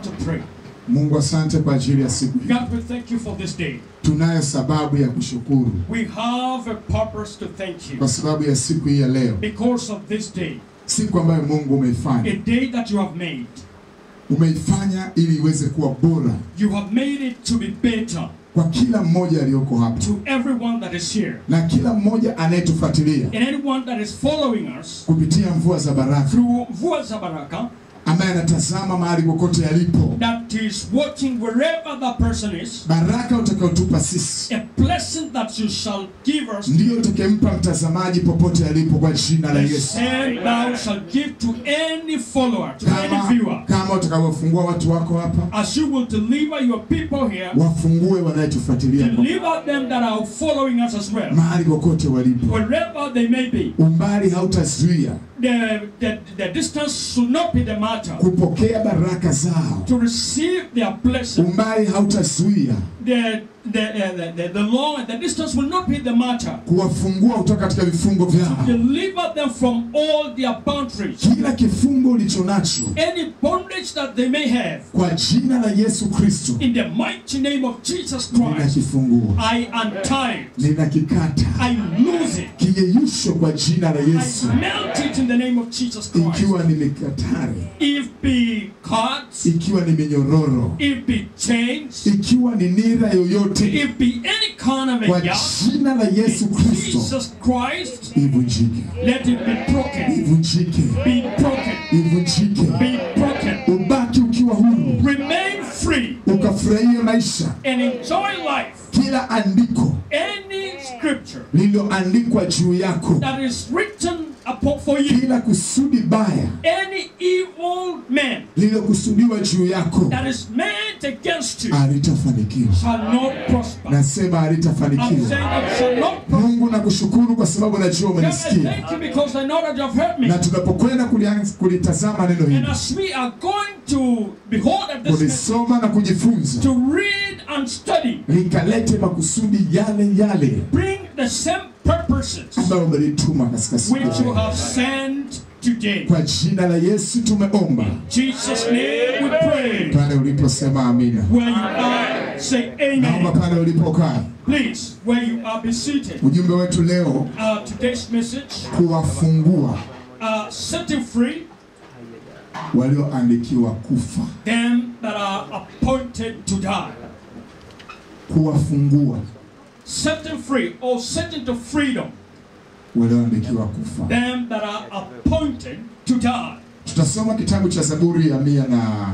want to pray. Mungu, asante kwa ajili ya siku hii. God, we thank you for this day. Tunayo sababu ya kushukuru We have a purpose to thank kwa you sababu ya siku hii ya leo, because of this day, siku ambayo Mungu a umeifanya. day that you have made. Umeifanya ili iweze kuwa bora You have made it to be better kwa kila mmoja aliyoko hapa to everyone that is here na kila mmoja anayetufuatilia and anyone that is following us kupitia mvua za baraka, through Mvua za Baraka ambaye anatazama mahali kokote alipo. that is watching wherever that person is. Baraka utakayotupa sisi A blessing that you shall give us, ndiyo utakayempa mtazamaji popote alipo, kwa jina la the Yesu. same thou shall give to any follower, to any Kama, viewer. kama utakavyofungua watu wako hapa, As you will deliver your people here, wafungue wanayetufuatilia deliver them that are following us as well, mahali kokote walipo. wherever they may be. Umbali hautazuia The, the, the distance should not be the matter. kupokea baraka zao. To receive their blessing, Umbali hautazuia the, the, uh, the, the, the long, the distance will not be the matter. kuwafungua kutoka katika vifungo vyao. Deliver them from all their boundaries, Kila kifungo ulicho nacho any bondage that they may have. kwa jina la Yesu Kristo In the mighty name of Jesus Christ, ninakifungua, I untie it. ninakikata I lose it. kiyeyusho kwa jina la Yesu, I melt it in the name of Jesus Christ. ikiwa ni mikatari, If be cards, ikiwa ni minyororo, if be chains, ikiwa ni nira yoyote, if be any kind of kwa a yoke, jina la Yesu in Kristo Jesus Christ, ivunjike, let it be broken. ivunjike, Be broken. ivunjike, Be broken. ubaki ukiwa huru, Remain free ukafurahia maisha. and enjoy life. Kila andiko Any scripture lililoandikwa juu yako, that is written upon for you, kila kusudi baya any evil man lililokusudiwa juu yako that is meant against you halitafanikiwa. shall not prosper. Nasema I'm saying halitafanikiwa. it shall not prosper. Mungu nakushukuru kwa sababu najua God, I umenisikia, thank you because I know that you have heard me. na tunapokwenda kulianza- kulitazama neno And hili, as we are going to behold at this kulisoma na kujifunza, to read and study, likalete makusudi yale yale bring the same purposes ambayo umelituma katika siku which you hii. have sent today. Kwa jina la Yesu tumeomba. Jesus' name we pray. Pale uliposema amina, Where you are, say naomba amen. pale ulipokaa, Please, where you are, be seated. ujumbe wetu leo Uh, today's message, kuwafungua uh, setting free walioandikiwa kufa, them that are appointed to die. kuwafungua Setting free or setting to freedom walioandikiwa kufa. them that are appointed to die. Tutasoma kitabu cha Zaburi ya mia na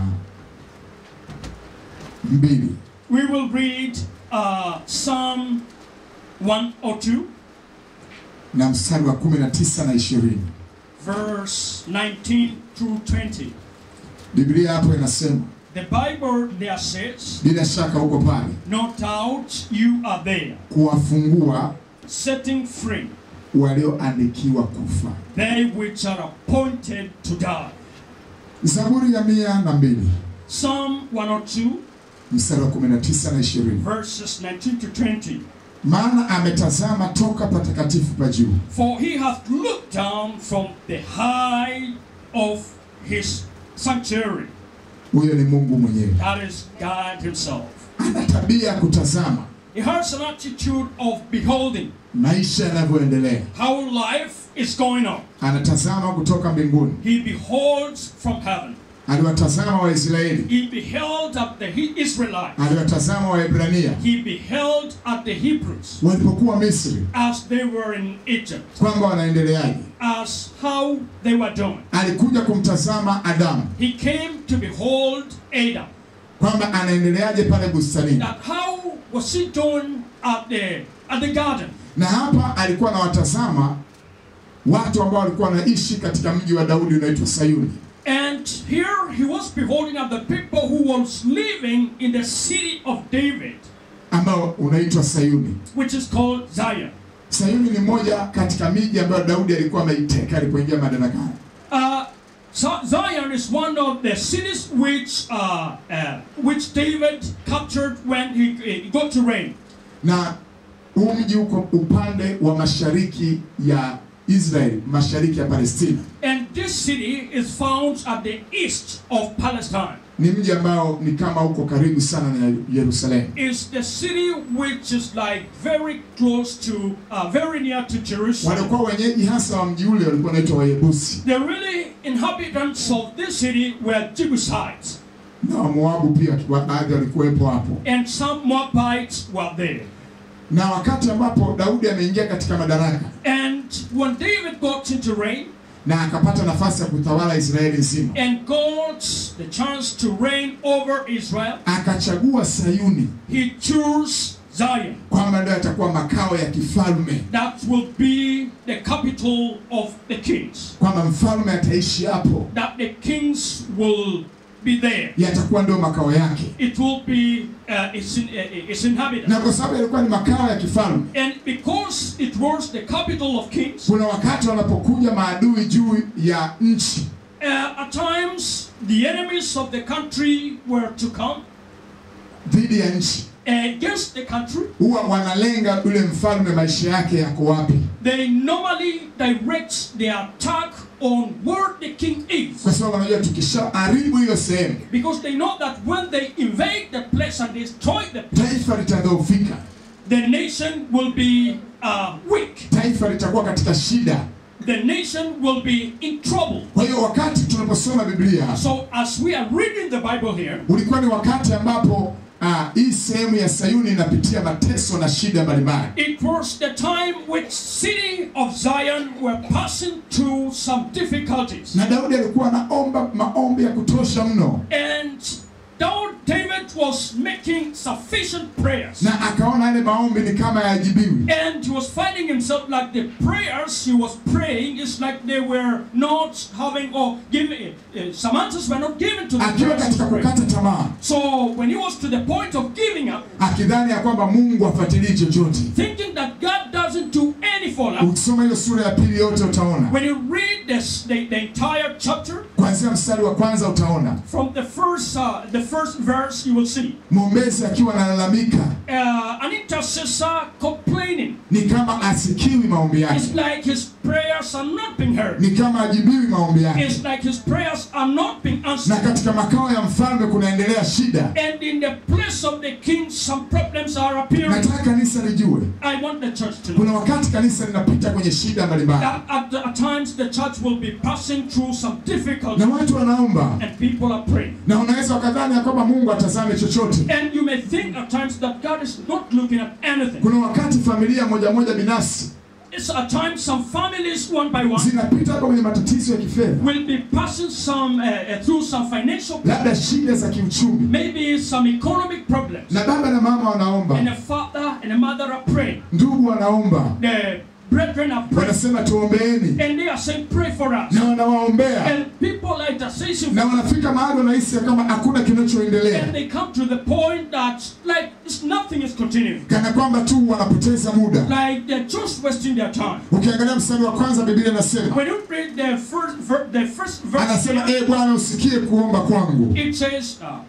mbili We will read uh, Psalm 102, na mstari wa 19 na 20. verse 19 through 20. Biblia hapo inasema, The Bible there says, bila shaka huko pale, No doubt you are there, kuwafungua setting free walioandikiwa kufa. they which are appointed to die. Zaburi ya mia na mbili Psalm 102, mstari wa 19 na 20. verses 19 to 20. Maana ametazama toka patakatifu pa juu, For he hath looked down from the high of his sanctuary. huyo ni Mungu mwenyewe. That is God himself. Ana tabia ya kutazama He has an attitude of beholding maisha yanavyoendelea, how life is going on. anatazama kutoka mbinguni. He beholds from heaven. Aliwatazama Waisraeli, He beheld at the He- Israelites. aliwatazama Waebrania He beheld at the Hebrews walipokuwa Misri, as they were in Egypt, kwamba wanaendeleaje. as how they were doing. Alikuja kumtazama Adamu, He came to behold Adam. kwamba anaendeleaje pale bustanini, That how was he doing at the at the garden? na hapa alikuwa anawatazama watu ambao walikuwa wanaishi katika mji wa Daudi unaitwa Sayuni. And here he was beholding at the people who was living in the city of David, ambao unaitwa Sayuni. which is called Zion. Sayuni ni moja katika miji ambayo Daudi alikuwa ameiteka alipoingia madarakani. Uh, Zo- Zion is one of the cities which uh, uh, which David captured when he, he got to reign. Na huu mji uko upande wa mashariki ya Israeli, mashariki ya Palestina. And this city is found at the east of Palestine. ni mji ambao ni kama uko karibu sana na Yerusalemu. is the city which is like very close to, uh, very near to Jerusalem. Walikuwa wenyeji hasa wa mji ule walikuwa wanaitwa Wayebusi The really inhabitants of this city were Jebusites, na Wamoabu pia, wa- baadhi walikuwepo hapo. and some Moabites were there. Na wakati ambapo Daudi ameingia katika madaraka And when David got into reign na akapata nafasi ya kutawala Israeli nzima, and got the chance to reign over Israel, akachagua Sayuni he chose Zion. kwamba ndio atakuwa makao ya kifalme, That will be the capital of the kings. kwamba mfalme ataishi hapo, That the kings will be there. yatakuwa ndio makao yake. It will be uh, its, in, uh, its inhabitants. Na kwa sababu yalikuwa ni makao ya kifalme, And because it was the capital of kings, kuna wakati wanapokuja maadui juu ya nchi uh, at times the enemies of the country were to come dhidi ya nchi, against the country. huwa wanalenga yule mfalme, maisha yake yako wapi, They normally direct their attack on where the king is. kwa sababu wanajua tukishaharibu hiyo sehemu, Because they know that when they invade the place and destroy the place, taifa litadhoofika, the nation will be uh, weak. taifa litakuwa katika shida. The nation will be in trouble. Kwa hiyo wakati tunaposoma Biblia, So as we are reading the Bible here, ulikuwa ni wakati ambapo ah, hii sehemu ya Sayuni inapitia mateso na shida mbalimbali, it was the time which city of Zion were passing through some difficulties. na Daudi alikuwa anaomba maombi ya kutosha mno, And Daud- David was making sufficient prayers. na akaona yale maombi ni kama yajibiwi, And he was finding himself like the prayers he was praying is like they were not having or giving uh, some answers were not given to the akiwa prayers he katika was praying. kukata tamaa, So when he was to the point of giving up, akidhani ya kwamba Mungu afuatilii chochote. thinking that God doesn't do any follow-up, Ukisoma hiyo sura ya pili yote utaona, when you read this, the, the entire chapter kuanzia mstari wa kwanza utaona from the first uh, the first verse, you will see mwombezi akiwa analalamika, uh, an intercessor complaining. ni kama asikiwi maombi yake, It's like his prayers are not being heard. ni kama ajibiwi maombi yake, It's like his prayers are not being na answered. katika makao ya mfalme kunaendelea shida. And in the place of the king, some problems are appearing. Nataka kanisa lijue, I want the church to know kuna wakati kanisa linapita kwenye shida mbalimbali, that at, the, at times the church will be passing through some na difficulties watu wanaomba, and people are praying. na unaweza wakadhani ya kwamba Mungu atazame chochote. And you may think at times that God is not looking at anything. Kuna wakati familia moja moja binafsi It's at times some families, one by one, zinapita hapa kwenye matatizo ya kifedha, will be passing some uh, uh, through some financial, labda shida za kiuchumi, maybe some economic problems. na baba na mama And wanaomba, a father and a mother are praying. ndugu wanaomba, The brethren are praying. wanasema tuombeeni, And they are saying, pray for us. na wanawaombea, And people are interceding na for wanafika mahali wanahisi ya kama hakuna kinachoendelea, And they come to the point that like it's, nothing is continuing. kana kwamba tu wanapoteza muda. Like they're just wasting their time. Ukiangalia mstari wa kwanza, Biblia inasema When you read the first ver- the first verse, anasema, here, e Bwana usikie kuomba kwangu, it says, uh,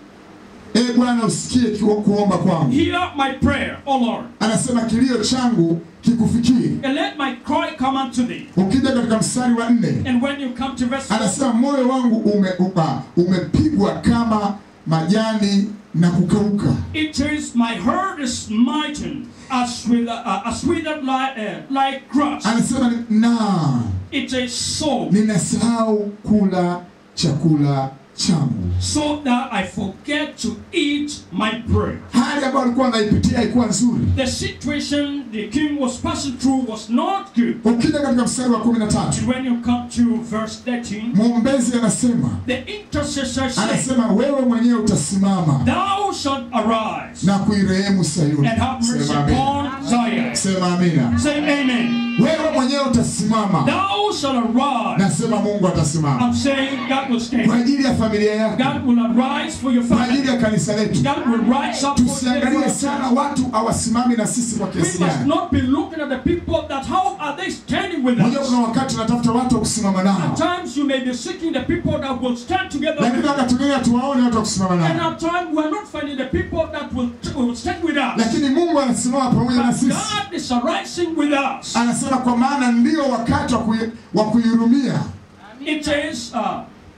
e Bwana usikie kiu- kuomba kwangu. "Hear my prayer, O Lord, Anasema kilio changu kikufikie. and let my cry come unto thee." Ukija katika mstari wa nne And when you come to verse four, anasema moyo wangu ume, upa, umepigwa kama majani na kukauka, it says, "My heart is smitten as with uh, as withered like, uh, like grass." anasema na It says, "So ninasahau kula chakula changu. so that I forget to eat my bread." Hali ambayo alikuwa anaipitia haikuwa nzuri. The situation the king was passing through was not good. Ukija katika mstari wa kumi na tatu And when you come to verse 13, mwombezi anasema the intercessor said, anasema wewe mwenyewe utasimama Thou shalt arise na kuirehemu Sayuni. and have mercy Sema amina. upon Zion. Sema amina. Say amen. Wewe mwenyewe utasimama, Thou shalt arise. nasema Mungu atasimama I'm saying God will kwa stand. ajili ya familia yako, God will arise for your kwa ajili family. ya kanisa letu. God will rise up for Tusiangalie the sana watu hawasimami na sisi kwa We kiasi must gani. not be looking at the people that how are they standing with Unajua us. kuna wakati unatafuta watu wa kusimama At nao, times you may be seeking the people that will stand together with lakini us. wakati mwingine hatuwaone watu wa kusimama And nao, at times we are not finding the people that will, will stand with us. lakini Mungu anasimama pamoja na But sisi. God is arising with us. Anasema kwa maana ndio wakati wa kui- wa kuihurumia. It says, uh,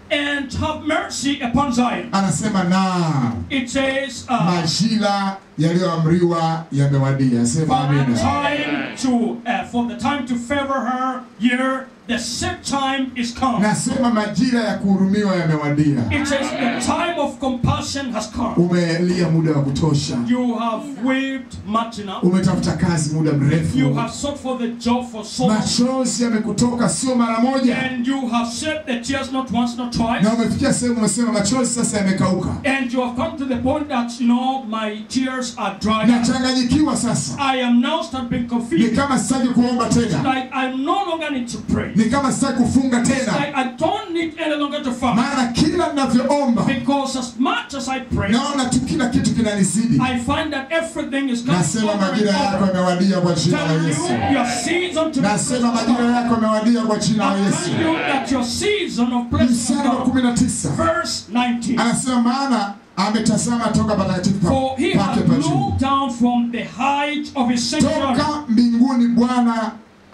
and have mercy upon Zion. Anasema naam, It says, uh, majira yaliyoamriwa yamewadia. Sema for the amina. time to uh, for the time to favor her year, the set time is come. Nasema majira ya kuhurumiwa yamewadia. It says the time of compassion has come. Umelia muda wa kutosha, You have wept much enough. umetafuta kazi muda You mrefu, have sought for the job for so long. machozi yamekutoka sio mara moja, And you have shed the tears not once, not twice. na umefikia sehemu umesema machozi sasa yamekauka, And you have come to the point that, you know, my tears are dry. nachanganyikiwa sasa, I am now starting being ni confused. kama sitaki kuomba tena, Like I no longer need to pray. ni kama sitaki kufunga Like tena, I don't need any longer to fast. maana kila ninavyoomba Because as much as I pray, naona tu kila kitu kinanizidi. I find that everything is coming Nasema over and majira yako over. yamewadia kwa jina la Telling Yesu. you your season to be Nasema blessed of majira God. yako yamewadia kwa jina la I'm Yesu. telling you that your season of blessing Mstari wa of God. kumi na tisa Verse 19. anasema maana ametazama toka patakatifu pa- For he pake had pa juu, looked down from the height of his sanctuary. toka mbinguni Bwana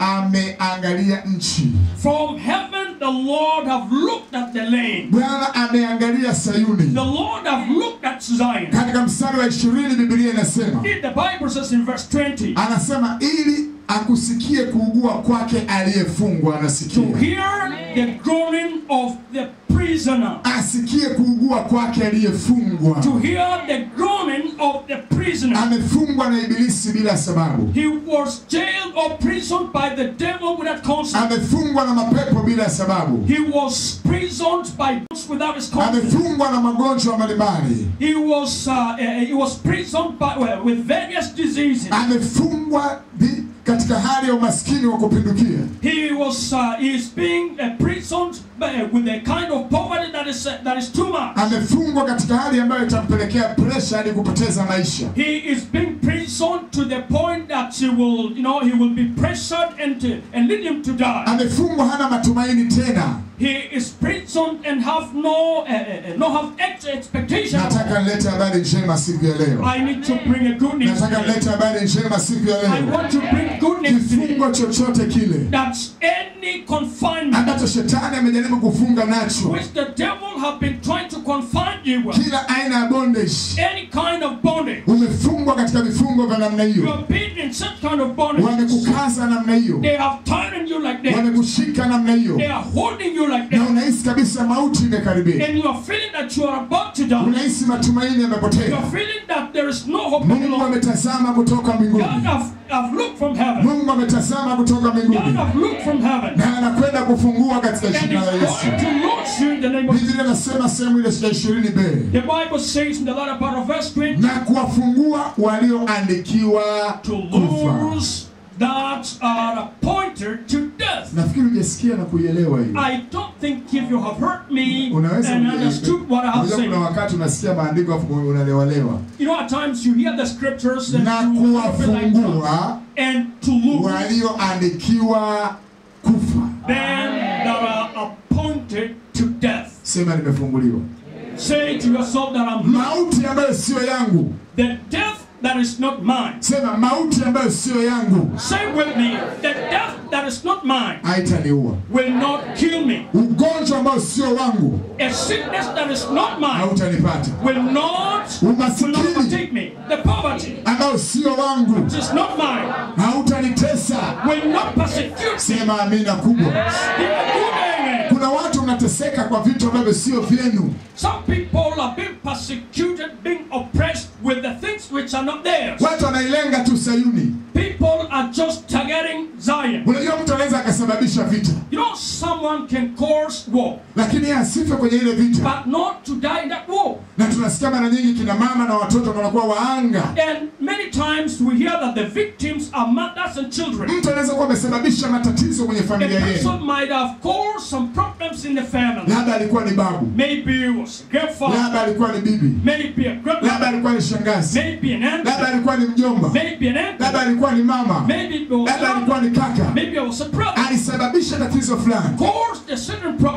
ameangalia nchi, From heaven the Lord have looked at the land. Bwana ameangalia Sayuni. The Lord have looked at Zion. Katika mstari wa ishirini Biblia inasema In the Bible says in verse 20, anasema ili akusikie kuugua kwake aliyefungwa, to anasikia hear the groaning of the prisoner. asikie kuugua kwake aliyefungwa. To hear the groaning of the prisoner. Amefungwa na Ibilisi bila sababu, He was jailed or prisoned by the devil without consent. amefungwa na mapepo bila sababu, He was prisoned by without his consent. amefungwa na magonjwa mbalimbali, He was uh, uh, he was prisoned by well, with various diseases. amefungwa vi- katika hali ya umaskini wa kupindukia, He was uh, he is being uh, prisoned by, uh, with a kind of poverty that is uh, that is too much. amefungwa katika hali ambayo itampelekea presha hadi kupoteza maisha. He is being prisoned to the point that he will, you know, he will be pressured and to, and lead him to die. Amefungwa hana matumaini tena. He is prisoned and have no, uh, uh, no have ex- expectation. Nataka nilete habari njema siku ya leo, I need to bring a good news. nataka today. nilete habari njema siku ya I leo. want to bring good news today. Kifungo chochote kile That's any confinement ambacho shetani amejaribu kufunga nacho, which the devil have been trying to confine you with. kila aina ya bondage, Any kind of bondage. umefungwa katika vifungo vya namna You hiyo, have been in such kind of bondage. wamekukaza namna hiyo, They have tied you like that. wamekushika namna hiyo, They are holding you like na that. unahisi kabisa mauti imekaribia, And you are feeling that you are about to die. unahisi matumaini You yamepotea. are feeling that there is no hope any Mungu longer. ametazama kutoka God mbinguni, have, have looked from heaven. Mungu ametazama kutoka God mbinguni, have looked from heaven. na anakwenda kufungua katika And jina la is Yesu. going to launch you in the name of Biblia inasema sehemu ile ya ishirini b The Bible says in the latter part of verse 20 na kuwafungua walioandikiwa to kufa. lose that are appointed to death. Nafikiri hujasikia na kuielewa hiyo. I don't think if you have heard me Unaweza and understood what I have unajua kuna said. wakati unasikia maandiko afu unalewalewa. You know, at times you hear the scriptures and Na you feel like that. kuwafungua and to lose walioandikiwa kufa. them that are appointed to death. Sema nimefunguliwa. Say to yourself that I'm Mauti ambayo sio yangu. the death that is not mine. Sema mauti ambayo sio yangu Say with me, the death that is not mine haitaniua. will not kill me. Ugonjwa ambao sio wangu A sickness that is not mine hautanipata. will not will not Umasikini overtake me. The poverty ambao sio wangu which is not mine hautanitesa. will not persecute me. Sema amina kubwa. Give a good amen. Kuna watu mnateseka kwa vitu ambavyo sio vyenu. Some people are being persecuted, being oppressed with the things which are not theirs. Watu wanailenga tu Sayuni. People are just targeting Zion. Unajua mtu anaweza akasababisha vita, You know, someone can cause war, lakini yeye asife kwenye ile vita. but not to die in that war. Na tunasikia mara nyingi kina mama na watoto wanakuwa waanga. And many times we hear that the victims are mothers and children. Mtu anaweza kuwa amesababisha matatizo kwenye A familia yenu, person might have caused some problems in the family. labda alikuwa ni babu, Maybe it was a grandfather, labda alikuwa ni bibi, maybe a labda grandmother, alikuwa ni shangazi, maybe an labda aunt, alikuwa ni mjomba, maybe an labda uncle, alikuwa ni mama, maybe it was labda alikuwa another, ni kaka, maybe it was a brother. alisababisha tatizo fulani, Caused a certain problem. alafu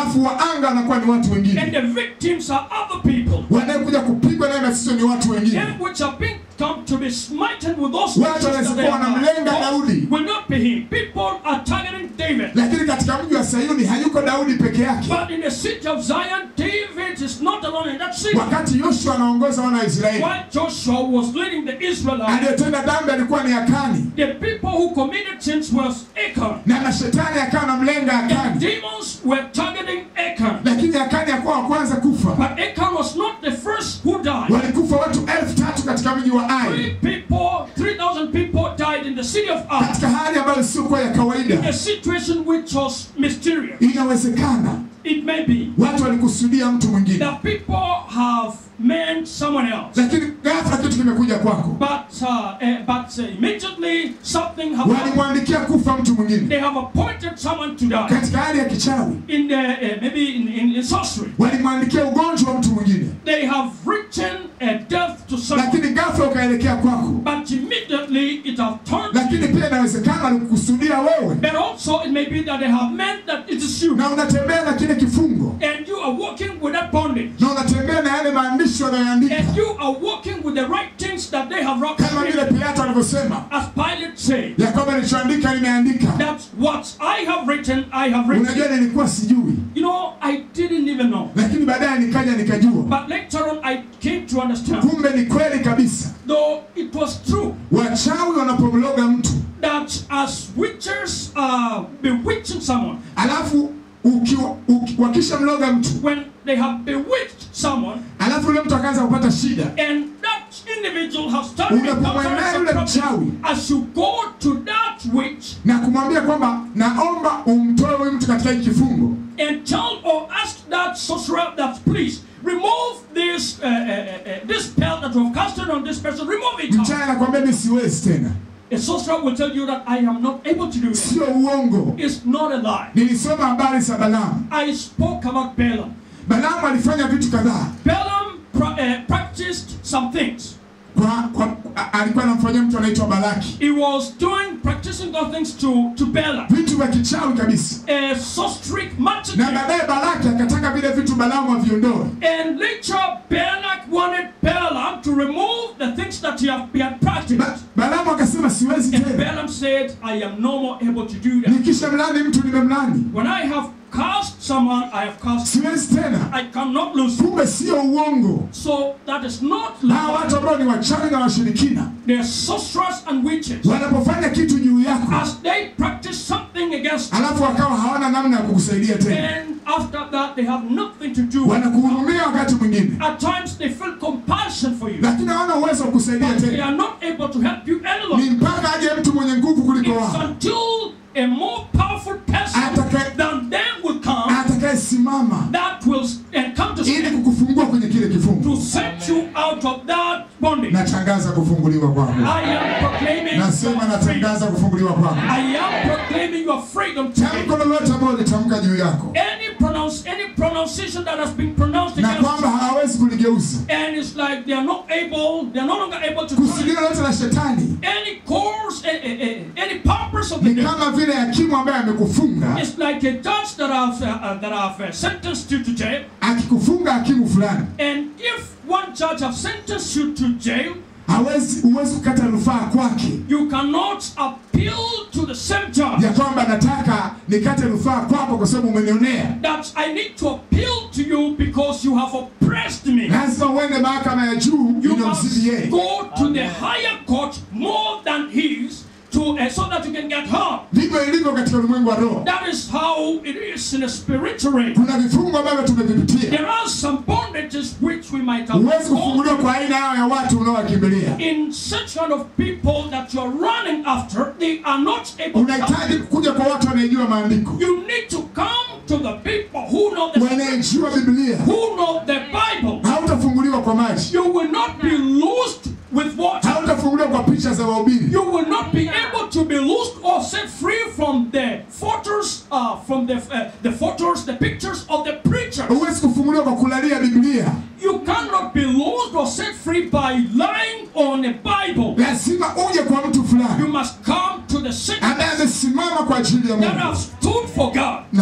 alafu waanga wanakuwa ni watu and wengine the victims are other people. wanaekuja kupigwa naye na sisi ni watu wengine Them which have been come to be smitten with those Watu nations that they wanasikuwa wanamlenga have Daudi. will not be him. People are targeting David. lakini katika mji wa sayuni hayuko daudi peke yake But in the city of Zion, David is not alone in that city. wakati yoshua anaongoza wana wa israeli While Joshua was leading the Israelites, aliyetenda dhambi alikuwa ni akani the people who committed sins was Achan. na mashetani akawa anamlenga And akani demons were targeting Achan. lakini akani akuwa wa kwanza kufa But Achan was not the first who died. walikufa watu elfu tatu katika mji wa Three ai people, 3,000 people died in the city of Ai. katika hali ambayo siokuwa ya kawaida A situation which was mysterious. inawezekana It may be watu walikusudia mtu mwingine that people have meant someone else. lakini ghafla kitu kimekuja kwako But uh, uh, but uh, immediately something happened. walimwandikia kufa mtu mwingine They have appointed someone to die katika hali ya kichawi in the uh, maybe in, in, in sorcery. walimwandikia ugonjwa wa mtu mwingine They have written a death to someone, lakini ghafla ukaelekea kwako but immediately it have turned. lakini pia inawezekana walikukusudia wewe But also it may be that they have meant that it is you, na unatembea na kile kifungo and you are walking with that bondage, na unatembea na yale maandishi wanayoandika and you are walking with the right things that they have wrote. kama vile pilato alivyosema As Pilate said, ya kwamba nilichoandika nimeandika that what I have written, I have written. unajua nilikuwa sijui You know, I didn't even know. lakini baadaye nikaja nikajua But later on, I came to understand, kumbe ni kweli kabisa though it was true, wachawi wanapomloga mtu that as witches are bewitching someone, alafu ukiwa, uki, wakishamloga mtu when they have bewitched someone, alafu yule mtu akaanza kupata shida and that individual has started Unapomwendea encountering yule some mchawi. problem, as you go to that witch na kumwambia kwamba naomba umtoe huyu mtu katika hiki kifungo and tell or ask that sorcerer that please remove this uh, uh, uh, uh, this spell that you have casted on this person, remove it. mchawi anakwambia mi siwezi tena A sorcerer will tell you that I am not able to do it. sio uongo It's not a lie. nilisoma habari za balamu I spoke about Balaam. balamu alifanya vitu kadhaa Balaam pra- uh, practiced some things. kwa, kwa, a- alikuwa anamfanyia mtu anaitwa balaki He was doing, practicing those things to, to Balaam. vitu vya kichawi kabisa A sorcery magic. na baadaye balaki akataka vile vitu balamu aviondoe And later, Balak wanted Balaam to remove the things that he had, he had practiced. ba, balamu akasema siwezi And tena Balaam said, I am no more able to do that. nikisha mlani mtu nimemlani When I have cast someone, I have cast. siwezi tena I cannot lose. kumbe sio uongo So that is not hawa lie. watu ambao ni wachawi na washirikina They are sorcerers and witches. wanapofanya kitu juu yako As they practice something against you, alafu wakawa hawana namna ya kukusaidia tena and after that they have nothing to do with wanakuhurumia wakati mwingine At times they feel compassion for you. lakini hawana uwezo wa kukusaidia But they tena are not able to help you any ni longer. mpaka aje mtu mwenye nguvu kuliko It's wao until a more powerful person Atakaye- than them will come atakayesimama that will s- and come to ili stand kukufungua kwenye kile kifungo to set you out of that bondage. natangaza kufunguliwa kwako I am proclaiming nasema your freedom. natangaza kufunguliwa kwako I am proclaiming your freedom today. tamko lolote ambalo litamka juu yako Any pronounce any pronunciation that has been pronounced na against kwamba you, hawawezi kuligeuza and it's like they are not able, they are no longer able to kusudio lolote la shetani any course, eh, eh, eh, any purpose of the ni devil. kama vile hakimu ambaye amekufunga It's like a judge that have uh, uh, that have uh, sentenced you to jail, akikufunga hakimu fulani and if one judge have sentenced you to jail, hawezi huwezi kukata rufaa kwake you cannot appeal to the same judge. ya kwamba nataka nikate rufaa kwako kwa sababu umenionea That I need to appeal to you because you have oppressed me. lazima uende mahakama ya juu You inamzidi must yeye go to the higher court more than his to uh, so that you can get help. ndivyo ilivyo katika ulimwengu wa roho That is how it is in a spiritual realm. kuna vifungo ambavyo tumevipitia There are some bondages which we might have huwezi gone kufunguliwa kwa aina yao ya watu unaowakimbilia in such kind of people that you are running after, they are not able to help unahitaji you. kuja kwa watu wanaejua maandiko You need to come to the people who know the wanaejua biblia who know the Bible. hautafunguliwa kwa maji You will not be loosed with water. hautafunguliwa kwa picha za wahubiri You will not be able to be loosed or set free from the photos, uh, from the uh, the photos, the pictures of the preachers. huwezi kufunguliwa kwa kulalia biblia You cannot be loosed or set free by lying on a Bible. lazima uje kwa mtu You fulani must come to the saint ambaye amesimama kwa ajili ya that mungu have stood for God na kukufungulia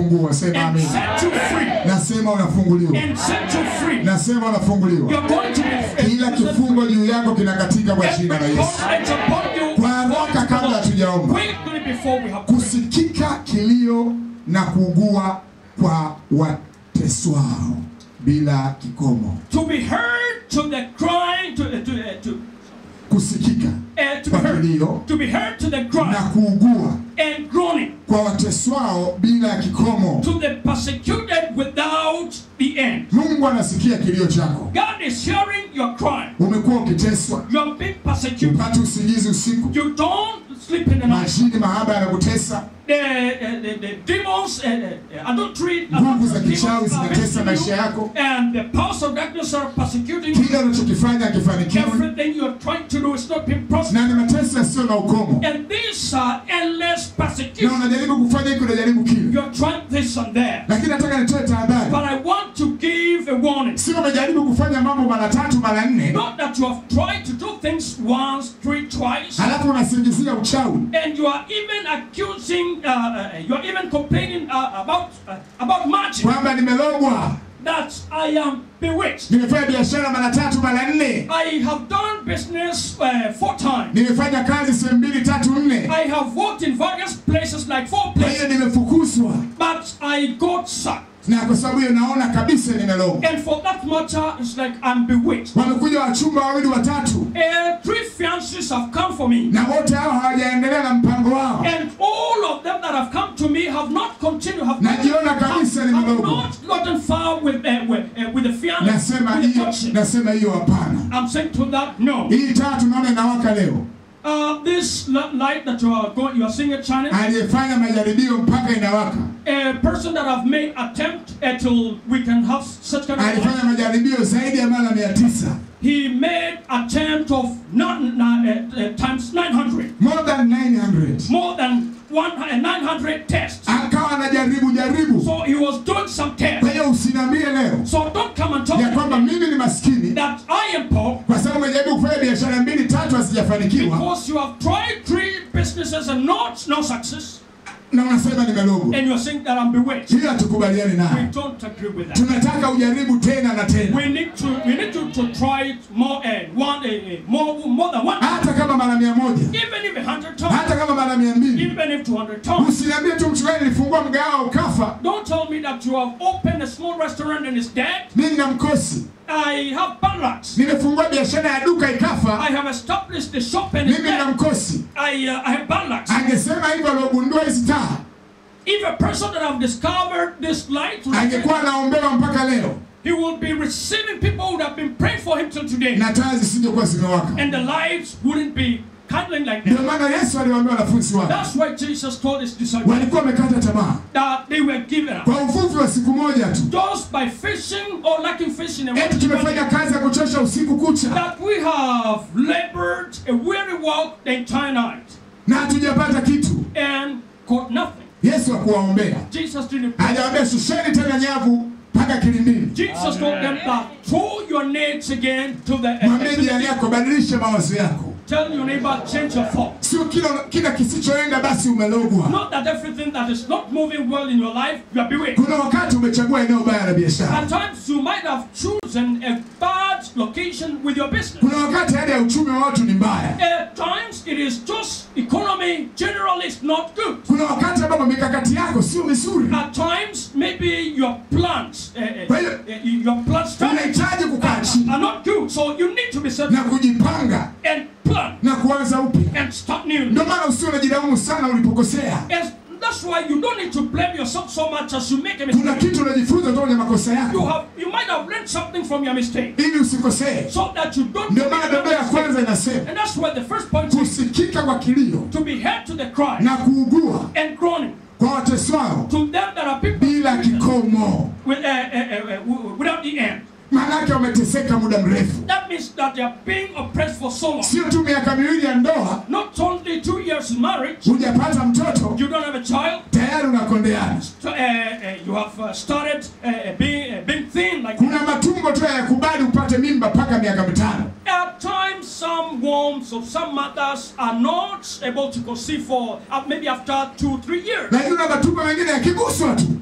unafungua. Sema and amen. set you free. Nasema unafunguliwa. And set you free. Nasema unafunguliwa. You're going to be Kila kifungo juu yako kinakatika kwa jina la Every Yesu. bondage upon you. Kwa haraka kabla hatujaomba. Quickly before we have Kusikika kilio na kuugua kwa wateswao bila kikomo. to be heard to the crying to to uh, to Kusikika uh, to be kwa heard kilio to be heard to the na cry kuugua and groaning kwa wateswao bila kikomo. to the persecuted without the end. Mungu anasikia kilio chako. God is hearing your cry. Umekuwa ukiteswa, You are being persecuted. upate usingizi usiku, You don't sleep in the night. majini mahaba yanakutesa, The, uh, the, the demons, uh, uh, adultery, nguvu za adultery kichawi demons are zinatesa visiting maisha you, yako, and the powers of darkness are persecuting you. kila unachokifanya hakifanikiwi, Everything you are trying to do is not being prospered. na ni mateso yasiyo na ukomo, And these are endless na persecution. unajaribu kufanya hiki, unajaribu kile, You're trying this and that. lakini nataka nitoe tahadhari. But I want to give a warning. Sio umejaribu kufanya mambo mara tatu mara nne, Not that you have tried to do things once, three, twice, halafu unasingizia uchawi, and you are even accusing, uh, uh, you are even complaining uh, about uh, about magic. kwamba nimelogwa, That I am bewitched. nimefanya biashara mara tatu mara nne, I have done business uh, four times. nimefanya kazi sehemu mbili tatu nne, I have worked in various places, like four kwa hiyo places, nimefukuzwa, but I got sacked. na kwa sababu hiyo naona kabisa nimelogwa. And for that matter, it's like I'm bewitched. Wamekuja wachumba wawili watatu, Uh, three fiancés have come for me. na wote hao hawajaendelea na mpango wao. And all of them that have come to me have not continued, have, Najiona kabisa have, ni have mdogo. not gotten far with, uh, with, uh, with the fiancé. Nasema with the hiyo, courtship. nasema hiyo hapana. I'm saying to that, no. Hii taa tunaona inawaka leo, Uh, this li- light that you are going, you are seeing it shining, aliyefanya majaribio mpaka inawaka, a person that have made attempt until we can have such kind of alifanya light, majaribio zaidi ya mara mia tisa he made attempt of nine, nine, uh, uh, times 900, more than 900 more than one, uh, 900 tests. akawa anajaribu jaribu. So he was doing some tests. Kwa hiyo usiniambie leo So don't come and talk ya to kwamba me mimi ni maskini that I am poor kwa sababu umejaribu kufanya biashara mbili tatu hazijafanikiwa, because you have tried three businesses and not no success, na unasema nimelogwa. and you are saying that I'm bewitched. Hiyo hatukubaliani We nayo. don't agree with that. Tunataka ujaribu tena na tena, We need to we need to, to try it more and one uh, more more than one, hata kama mara mia moja, even if a hundred times, hata kama mara mia mbili. even if two hundred times. Usiniambie tu mchungaji, nilifungua mgahawa ukafa, Don't tell me that you have opened a small restaurant and it's dead. mimi na mkosi. I have bad lucks. Nimefungua biashara ya duka ikafa, I have established the shop and it's mimi na dead. mkosi. I uh, I have bad lucks. Angesema hivyo aliogundua hizi taa, If a person that have discovered this light, angekuwa anaombewa mpaka leo he will be receiving people who have been praying for him till today, na taa zisingekuwa zimewaka. and the lights wouldn't be kindling like Ndio that. maana Yesu aliwaambia wanafunzi wake, That's why Jesus told his disciples walikuwa wamekata tamaa that they were given up kwa uvuvi wa siku moja tu, just by fishing or lacking fish in a eti tumefanya kazi ya kuchosha usiku kucha that we have labored a weary walk the entire night na hatujapata kitu. and caught nothing. Yesu hakuwaombea, Jesus didn't. pray. hajawaambia shusheni tena nyavu mpaka kilindini. Jesus told them that throw your nets again to the Mwambie jirani yako, badilisha mawazo yako, Tell your neighbor, change your thought. sio kila kila kisichoenda basi umelogwa. Not that everything that is not moving well in your life, you are bewitched. Kuna wakati umechagua eneo baya la biashara, At times you might have chosen a bad location with your business. kuna wakati hali ya uchumi wa watu ni mbaya, At times it is just economy generally is not good. kuna wakati ambapo mikakati yako sio mizuri, At times maybe your plans, uh, uh, Kwa hiyo- uh, your plans unahitaji kukaa chini are not good. So you need to be set na kujipanga and plan na kuanza upya. and start new. Ndio maana usio unajilaumu sana ulipokosea. Yes, that's why you don't need to blame yourself so much as you make a Kuna mistake. kitu unajifunza kutoka kwenye makosa You yako have you might have learned something from your mistake ili usikosee. so that you don't Ndio make maana another Biblia ya mistake. kwanza inasema And that's why the first point is kusikika kwa kilio to be heard to the cry na kuugua and groaning kwa wateswao to them that are people bila kikomo. with, uh, uh, uh, uh, w- without the end. Maanake wameteseka muda mrefu, That means that they are being oppressed for so long. sio tu miaka miwili ya ndoa, Not only two years in marriage, hujapata mtoto you don't have a child, tayari unakondeana. so, uh, uh, you have uh, started uh, being, uh, being thin like Kuna matumbo tu hayakubali upate mimba mpaka miaka mitano. At times, some wombs of some mothers are not able to conceive for uh, maybe after two, three years. Lakini kuna matumbo mengine yakiguswa tu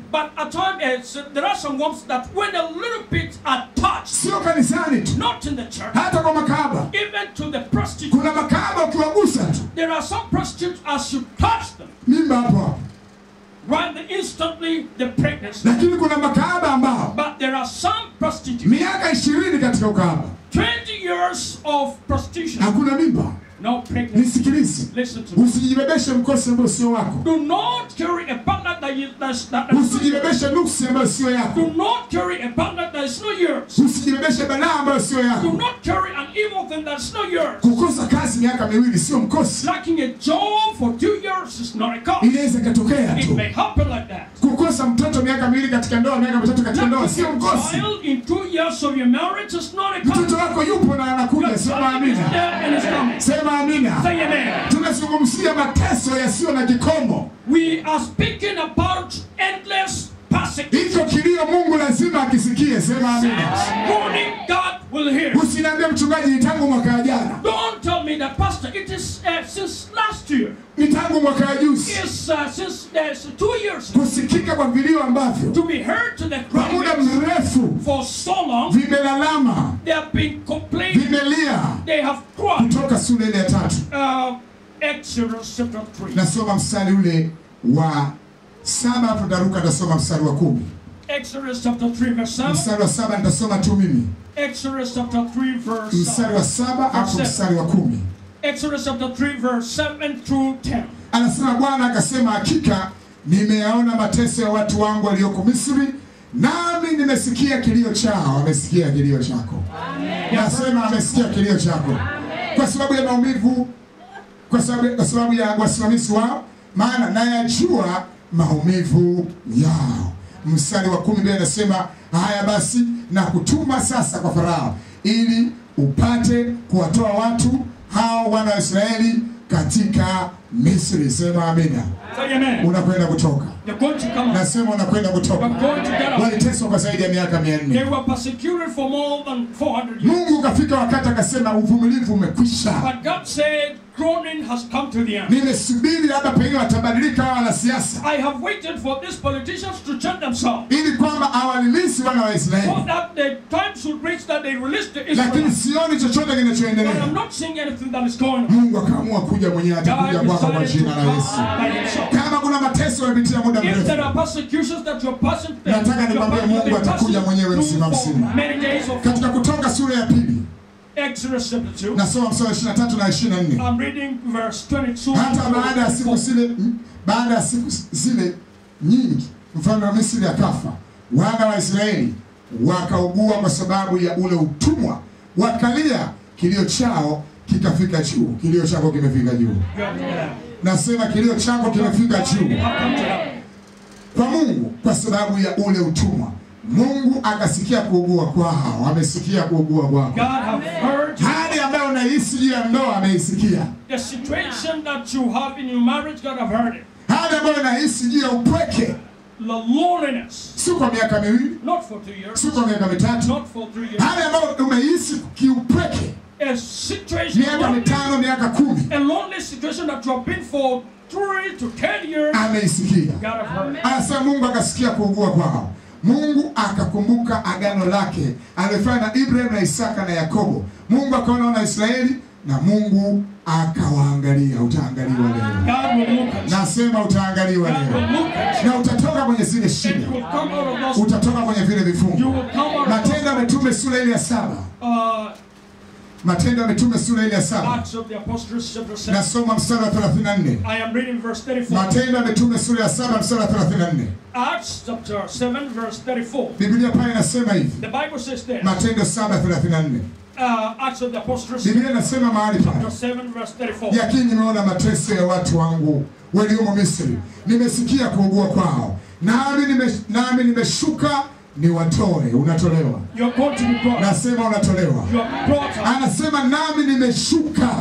But at times, uh, there are some ones that when a little bit are touched, sio kanisani tu, not in the church, hata kwa makahaba. even to the prostitute. Kuna makahaba ukiwagusa tu There are some prostitutes as you touch them, mimba hapo hapo, right then instantly the pregnancy. lakini kuna makahaba ambao But there are some prostitutes, miaka ishirini katika ukahaba 20 years of prostitution, hakuna mimba. no pregnancy. Nisikilize, Listen to me. usijibebeshe mkosi ambao sio wako, Do not carry a partner that is that's, that, that's usijibebeshe nuksi ambayo sio yako, Do not carry a partner that is not yours. usijibebeshe balaa ambayo sio Do yako. not carry an evil thing that's not yours. Kukosa kazi miaka miwili sio mkosi, Lacking a job for two years is not a cause. inaweza ikatokea It tu. may happen like that. Kukosa mtoto miaka miwili katika ndoa, miaka mitatu katika ndoa Lacking sio a mkosi. child in two years of your marriage is not a Mtoto cause. wako yupo na anakuja, Your sema child is amina, there and is coming. sema amina. Say amen. Tunazungumzia mateso yasiyo na kikomo. We are speaking about endless persecution. Hicho kilio Mungu lazima akisikie, sema amina. Warning God will hear. Usiniambie mchungaji, ni tangu mwaka jana, Don't tell me that, Pastor. It is uh, since last year. ni tangu mwaka juzi, It's uh, since there's two years kusikika kwa vilio ambavyo to be heard to the kwa muda crowd mrefu for so long. vimelalama, They have been complaining. vimelia. They have cried. Kutoka sura ile ya tatu Uh, Exodus chapter 3. nasoma mstari ule wa saba, hapo taruka tasoma mstari wa kumi. Exodus chapter 3 verse 7. Mstari wa saba nitasoma tu mimi, Exodus chapter 3 verse mstari wa 7. saba hapo mstari wa kumi. Exodus chapter 3 verse 7 through 10. Anasema Bwana akasema, hakika nimeyaona mateso ya watu wangu walioko Misri, nami nimesikia kilio chao. Amesikia kilio chako, nasema amesikia kilio chako, kwa sababu ya maumivu, kwa sababu, kwa sababu ya wasimamizi wao, maana nayajua maumivu yao. Mstari wa kumi mbele anasema haya basi, na kutuma sasa kwa Farao ili upate kuwatoa watu hao wana wa Israeli katika Misri. Sema amina. Say amen. Unakwenda kutoka, You're going to come out. nasema unakwenda You're kutoka. going to get out. Waliteswa kwa zaidi ya miaka mia They nne. were persecuted for more than 400 years. Mungu kafika wakati akasema uvumilivu umekwisha. But God said, groaning has come to the end. Nimesubiri labda pengine watabadilika hawa wanasiasa, I have waited for these politicians to change themselves. ili kwamba awalilisi wana wa So Israeli, that the time should reach that they release the lakini Israelites. sioni chochote But I'm kinachoendelea. not seeing anything that is going on. Mungu akaamua kuja mwenyewe, atakuja God kwako kwa decided to jina la Yesu. come by himself. Kama kuna mateso yamepitia muda If there mrefu, are persecutions that you're passing through, Nataka you're nikwambie passing- Mungu you've been atakuja passing mwenyewe through mzima for mzima. many days of katika Kutoka sura ya pili Exodus chapter 2. nasoma mstari wa 23 na 24. I'm reading verse 22. hata baada ya siku zile baada ya siku zile nyingi mfalme wa Misri akafa, wana wa Israeli wakaugua kwa sababu ya ule utumwa, wakalia, kilio chao kikafika juu. Kilio chako kimefika juu, Good, yeah. nasema kilio chako kimefika juu You have come to that. kwa Mungu kwa sababu ya ule utumwa. Mungu akasikia kuugua kwao, amesikia kuugua kwako. God have heard you. Hali ambayo unahisi juu ya ndoa ameisikia. The situation that you have in your marriage, God have heard it. Hali ambayo unahisi juu ya upweke, The loneliness, si kwa miaka miwili, not for two years, si kwa miaka mitatu, not for three years. hali ambayo umehisi kiupweke A situation, miaka lonely, mitano, miaka kumi, a lonely situation that you have been for three to ten years, ameisikia. God have heard it. Anasema Mungu akasikia kuugua kwao. Mungu akakumbuka agano lake alifanya na Ibrahim na Isaka na Yakobo. Mungu akaona wana Israeli na Mungu akawaangalia. Utaangaliwa leo, God will look at you. nasema utaangaliwa God will leo, look at you. na utatoka kwenye zile And shida, you will come out of those. utatoka kwenye vile You vifungo. will come out of Matendo ya those. Mitume sura ile ya saba, Uh, Matendo ya Mitume sura ile ya saba, Acts of the Apostles, chapter 7. nasoma mstari wa 34. I am reading verse 34. Matendo ya Mitume sura ya saba mstari wa 34. Acts chapter 7, verse 34. Biblia pale inasema hivi, The Bible says there. Matendo 7:34. Uh, Acts of the Apostles, Biblia inasema mahali chapter pale, 7, verse 34. yakini nimeona mateso ya watu wangu waliomo Misri, nimesikia kuugua kwao, nami nime, nami nimeshuka niwatoe. Unatolewa, You're going to be brought. nasema unatolewa. You are brought up. Anasema nami nimeshuka,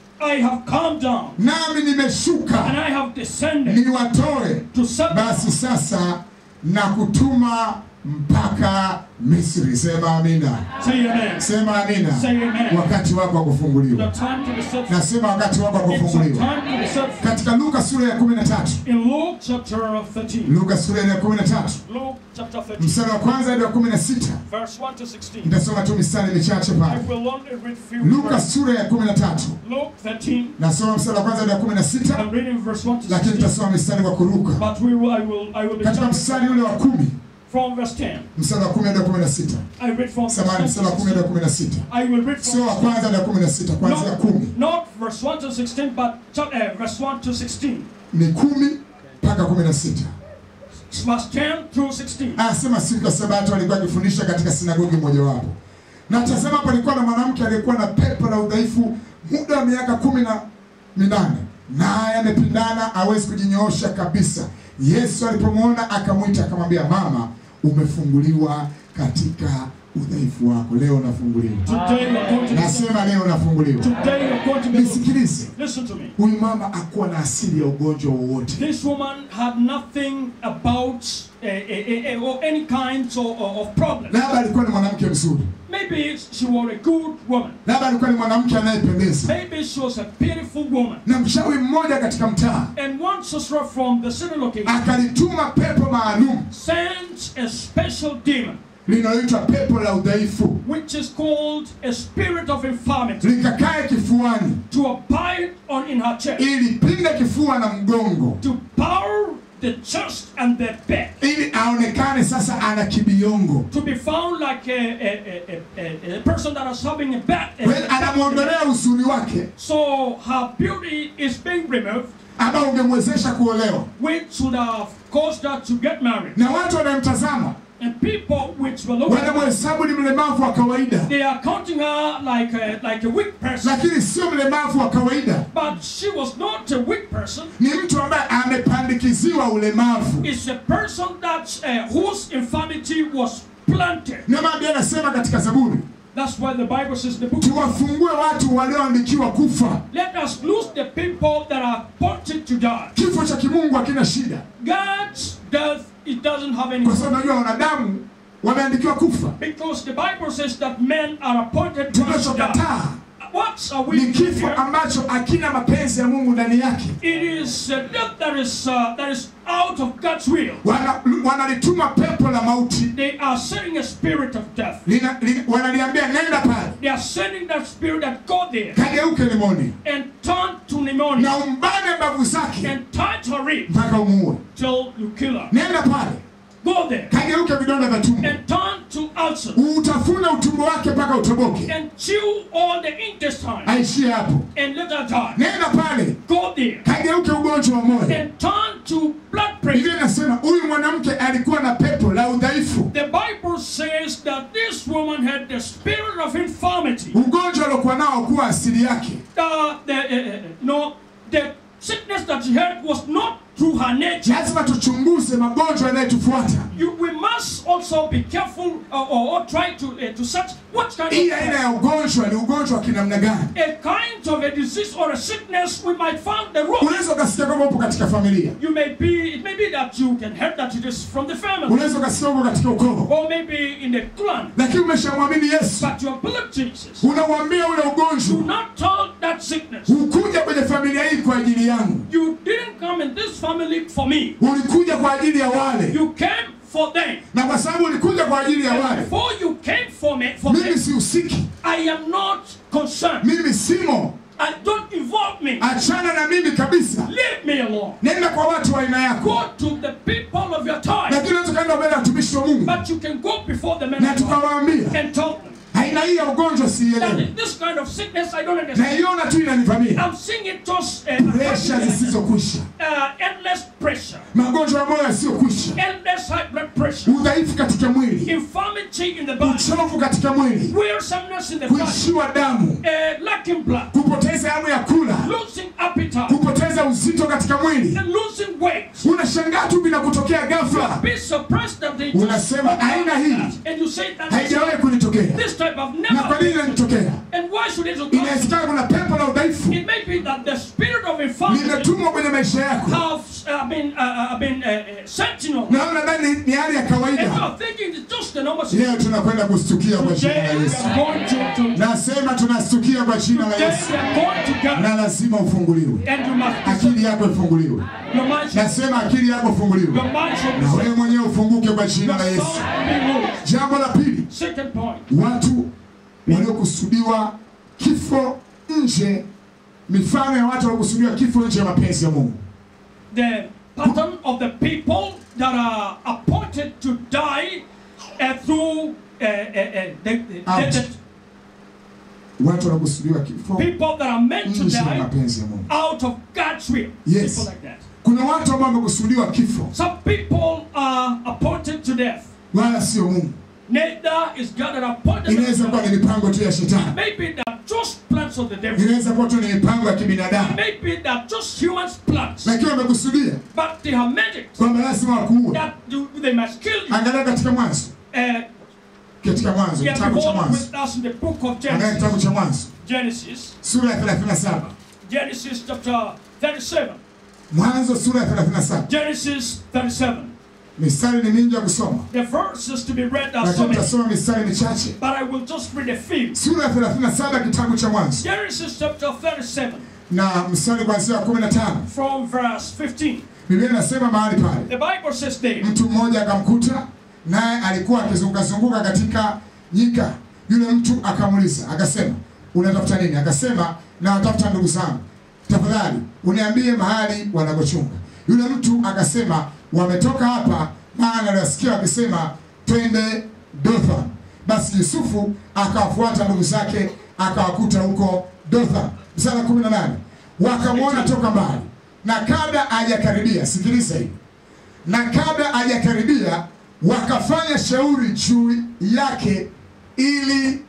I have come down nami and nimeshuka I have descended niwatoe. to set Basi sasa na kutuma mpaka Misri. Sema amina, Say amen. sema amina. Say amen. Wakati wako wa The kufunguliwa, time to be set free. nasema wakati wako wa It's a kufunguliwa. time to be set free. Katika Luka sura ya 13, In Luke chapter 13. Luka sura ya 13 Luke chapter 13. mstari wa kwanza hadi wa 16, Verse 1 to 16. nitasoma tu mistari michache I pale. will only read few Luka verses. sura ya 13 Luke 13. nasoma mstari wa kwanza hadi wa 16, I'm reading verse 1 to lakini 16. nitasoma mistari kwa kuruka. But we will, I will, I will be Katika jumping mstari ule wa kumi, from verse 10. mstari wa 10 hadi wa 16, I read from verse samahani, 10 mstari wa to 10 hadi wa 16. 16, I will read sio wa from kwanza hadi wa 16, kuanzia not, 10 not verse 1 to 16, but chap- uh, verse 1 to 16. ni kumi mpaka 16. Verse 10 through 16. Anasema siku ya Sabato alikuwa akifundisha katika sinagogi mojawapo, na tazama, palikuwa na mwanamke aliyekuwa na pepo la udhaifu muda wa miaka kumi na minane, naye amepindana, hawezi kujinyoosha kabisa. Yesu alipomwona akamwita, akamwambia, mama, umefunguliwa katika udhaifu wako. Leo unafunguliwa, Today you're going to be nasema leo unafunguliwa. Today you're going to be Nisikilize, Listen to me. huyu mama hakuwa na asili ya ugonjwa wowote. This woman had nothing about uh, uh, uh, or any kinds of, of problem. Labda alikuwa ni mwanamke mzuri, Maybe she was a good woman. labda alikuwa ni mwanamke anayependeza Maybe she was a beautiful woman. na mchawi mmoja katika mtaa And one sister from the city location akalituma pepo maalum sent a special demon, linaloitwa pepo la udhaifu which is called a spirit of infirmity, likakae kifuani to abide on in her chest, ili pinde kifua na mgongo to power the chest and the back, ili aonekane sasa ana kibiongo to be found like a, a, a, a, a person that is having a bad. Kwa hiyo anamwondolea uzuri wake So her beauty is being removed, ambao ungemwezesha kuolewa which would have caused her to get married. na watu wanamtazama And people which were looking, wanamhesabu ni mlemavu wa kawaida they are counting her like a, like a weak person. lakini sio mlemavu wa kawaida But she was not a weak person. ni mtu ambaye amepandikiziwa ulemavu It's a person that uh, whose infirmity was planted. ndio maana Biblia anasema katika zaburi That's why the Bible says in the book. tuwafungue watu walioandikiwa kufa Let us lose the people that are appointed to die. kifo cha kimungu hakina shida God's death it doesn't have any kwa sababu najua wanadamu wameandikiwa kufa because the Bible says that men are appointed to die. tunachokataa What are we ni doing kifo here? ambacho hakina mapenzi ya mungu ndani yake It is a death that is uh, that is out of God's will. Wana- wanalituma pepo la mauti They are sending a spirit of death. lina, lina, wanaliambia nenda pale They are sending that spirit that go there kageuke limoni and turn to pneumonia na umbane mbavu zake and tie her rib mpaka umuue till you kill her. nenda pale Go there kageuke vidonda vya tumbo and turn to ulcer utafuna utumbo wake mpaka utoboke and chew all the intestine aishie hapo and let her die. nenda pale Go there kageuke ugonjwa wa moyo and turn to blood pressure. biblia inasema huyu mwanamke alikuwa na pepo la udhaifu The Bible says that this woman had the spirit of infirmity. ugonjwa aliokuwa nao kuwa asili yake Uh, the, uh, uh, no, the sickness that she had was not through her nature. lazima tuchunguze magonjwa yanayotufuata You, we must also be careful uh, or, or try to uh, to search what kind hii of aina ya ugonjwa ni ugonjwa wa kinamna gani a kind of a disease or a sickness we might find the root. unaweza ukasikia kwamba upo katika familia You may be it may be that you can hear that it is from the family unaweza ukasikia upo katika ukoo or maybe in the clan, lakini umeshamwamini yesu but you believe Jesus. unauambia ule Do ugonjwa not tell that sickness. hukuja kwenye familia hii kwa ajili yangu You didn't come in this family for me. ulikuja kwa ajili ya wale You came for them. na kwa sababu ulikuja kwa ajili ya And wale before you came for me, for mimi them, sihusiki I am not concerned. mimi simo And don't involve me. achana na mimi kabisa Leave me alone. nenda kwa watu wa aina yako Go to the people of your time. lakini unaweza ukaenda mbele ya watumishi wa mungu But you can go before the men na of God tukawaambia and tell them aina hii ya ugonjwa siielewi that this kind of sickness I don't understand. naiona tu inanivamia I'm seeing it just uh, presha zisizokwisha uh, endless pressure, magonjwa ya moyo yasiyokwisha endless high blood pressure, udhaifu katika mwili infirmity in the body, uchovu katika mwili wearisomeness in the body, kuishiwa damu uh, lacking blood, kupoteza hamu ya kula losing appetite, kupoteza uzito katika mwili and losing weight. unashangaa tu vinakutokea ghafla Be surprised that they Unasema, just aina hii and you say that haijawahi kunitokea this type of na kwa never nini inanitokea and why should it occur? inawezekana kuna pepo la udhaifu It may be that the spirit of infirmity limetumwa kwenye maisha yako have uh, have been, uh, uh, have been uh, uh, sentinel. na nadhani ni- ni hali ya And you kawaida. are thinking it's just the normal situation. Leo tunakwenda kustukia kwa jina la Today we Yesu. are going to, to Nasema tunastukia kwa jina la today Yesu, we are going to God na lazima ufunguliwe, and you must akili yako ifunguliwe. your mind should, Nasema akili yako ifunguliwe, your mind should be na set. wewe mwenyewe ufunguke kwa jina Your la Yesu. soul be moved. Jambo la pili, Second point. watu waliokusudiwa kifo nje, mifano ya watu waliokusudiwa kifo nje ya mapenzi ya Mungu. the pattern of the people that are appointed to die uh, through uh, uh, uh, the, the, Out. the, Watu waliokusudiwa kifo the people that are meant to nje ya die mapenzi ya Mungu. out of God's will. Yes. People like that. Kuna watu ambao wamekusudiwa kifo, Some people are appointed to death. wala sio Mungu. Neither is God that appointed them Inaweza to kuwa die. ni mipango tu ya shetani, Maybe they're just plans of the devil. inaweza kuwa tu ni mipango ya kibinadamu, Maybe they're just human plans. lakini wamekusudia But they have made it kwamba lazima wakuue. that do, they must kill you. Angalia katika Mwanzo, Uh, katika Mwanzo, yeah, kitabu cha behold Mwanzo, with us in the book of angalia Genesis. kitabu cha Mwanzo Genesis, sura ya 37. Genesis chapter 37. Mwanzo sura ya 37. Genesis 37. Mistari ni mingi ya kusoma, The verses to be read are so lakini many, tutasoma mistari michache. but I will just read a few. Sura ya 37 kitabu cha Mwanzo Genesis chapter 37, na mstari kuanzia wa 15. from verse 15. Biblia inasema mahali pale, The Bible says there, mtu mmoja akamkuta, naye alikuwa akizungukazunguka katika nyika. Yule mtu akamuuliza akasema, unatafuta nini? Akasema, nawatafuta ndugu zangu, tafadhali uniambie mahali wanakochunga. Yule mtu akasema, wametoka hapa, maana aliwasikia wakisema twende Dothan. Basi Yusufu akawafuata ndugu zake, akawakuta huko Dothan. Mstari wa 18 wakamwona toka mbali, na kabla hajakaribia, sikiliza hii na kabla hajakaribia wakafanya shauri juu yake ili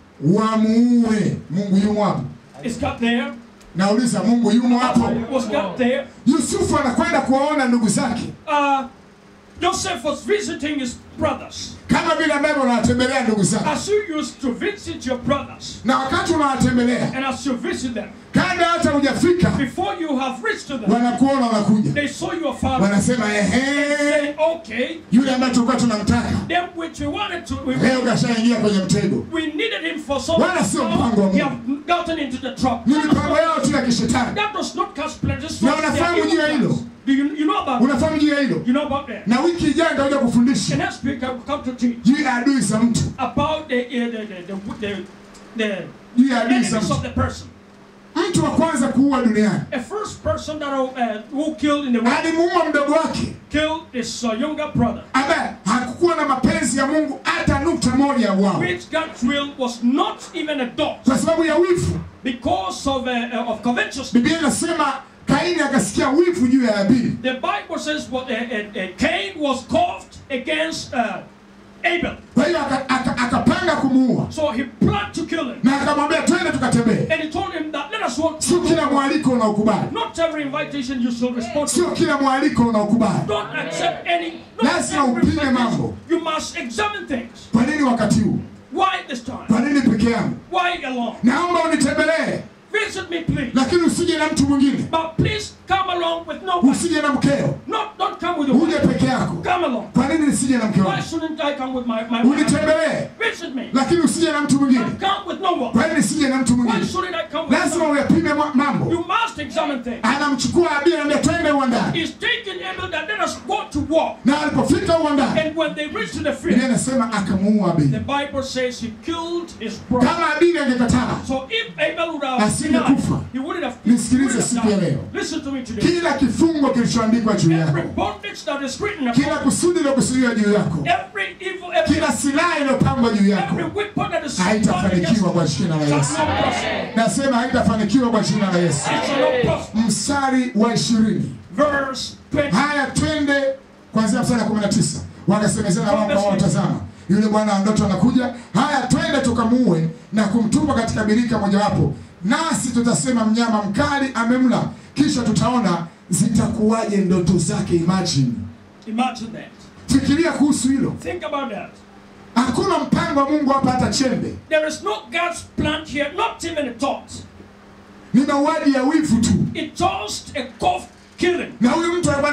wamuue. Mungu yumo hapo? is God there? Nauliza, Mungu yumo hapo? Was God there? Yusufu anakwenda kuwaona ndugu zake Uh, Joseph was visiting his brothers. kama vile ambavyo unawatembelea ndugu zako, As you used to visit your brothers, na wakati unawatembelea, and as you visit them, kabla hata hujafika, before you have reached to them, wanakuona wanakuja, they saw your father. wanasema ehe, Say, okay, yule ambaye tulikuwa tunamtaka them which we wanted to, we, leo kashaingia kwenye mtego. we needed him for so Wala sio mpango wa long. He Mungu. have gotten into the trap. Ni mipango yao tu ya kishetani. That does not cast pleasures. Na unafahamu juu ya hilo? Do you, you know about Unafahamu juu ya hilo? You know about that? Na wiki ijayo nitakuja kufundisha And next week I will come to teach juu ya adui za mtu, about the, uh, the, the, the, the, the juu ya adui za enemies of mtu. the person. Mtu wa kwanza kuua duniani A first person that uh, who killed in the world alimuua mdogo wake killed his uh, younger brother, ambaye hakukuwa na mapenzi ya Mungu hata nukta moja ya wao, which God's will was not even a dot kwa sababu ya wivu. because of uh, uh, of covetousness. Biblia inasema Kaini akasikia wivu juu ya Habili, The Bible says what uh, uh, uh, Cain was coughed against uh, Abel, kwa hiyo aka- aka- akapanga kumuua so he planned to kill him, na akamwambia twende tukatembee. and he told him that let us walk. Sio kila mwaliko unaokubali, Not every invitation you shall respond to. sio kila mwaliko unaokubali. Don't accept any. Not Lazima every upime invitation. mambo. You must examine things. Kwa nini wakati huu? Why this time? Kwa nini peke yangu? Why alone? Naomba unitembelee, Visit me, please. lakini usije na mtu mwingine, But please come along with nobody. usije na mkeo, Not, don't come with your uje wife. peke yako. Come along. Kwa nini nisije na mke Why wangu? shouldn't I come with my, my wife? Unitembelee, Visit me. lakini usije na mtu mwingine. But come with no one. Kwa nini nisije na mtu Why mwingine? shouldn't I come with Lazima someone? uyapime ma- mambo. You must examine things. Anamchukua Habili, anambia twende uwandani, He's taking Abel that let us go to war. na alipofika uwandani, And when they reached to the Biblia field, inasema akamuua the Habili. Bible says he killed his brother. Kama Habili angekataa, So if Abel would have Asingekufa. denied, he wouldn't have, he Nisikilize wouldn't have siku ya died. leo. Listen to me today. kila kifungo kilichoandikwa juu Every yako, bondage that is written kila upon kusudi lilokusudiwa juu yako, every evil, every, kila silaha iliyopangwa juu yako every weapon that is haitafanikiwa kwa jina la shall Yesu. not prosper. Nasema haitafanikiwa kwa jina la Yesu. It shall not prosper. Mstari wa ishirini. Verse 20. Haya, twende kuanzia mstari wa 19. Wakasemezana wao kwa wao, tazama yule bwana wa ndoto anakuja. Haya, twende tukamuue na kumtupa katika birika mojawapo, nasi tutasema mnyama mkali amemla, kisha tutaona zitakuwaje ndoto zake. Imagine, Imagine that. fikiria kuhusu hilo. Think about that. Hakuna mpango wa Mungu hapa hata chembe, There is no God's plan here, not even a thought. ni mauaji ya wivu tu, It's just a cough killing. na huyu mtu alikuwa anakwenda kuwa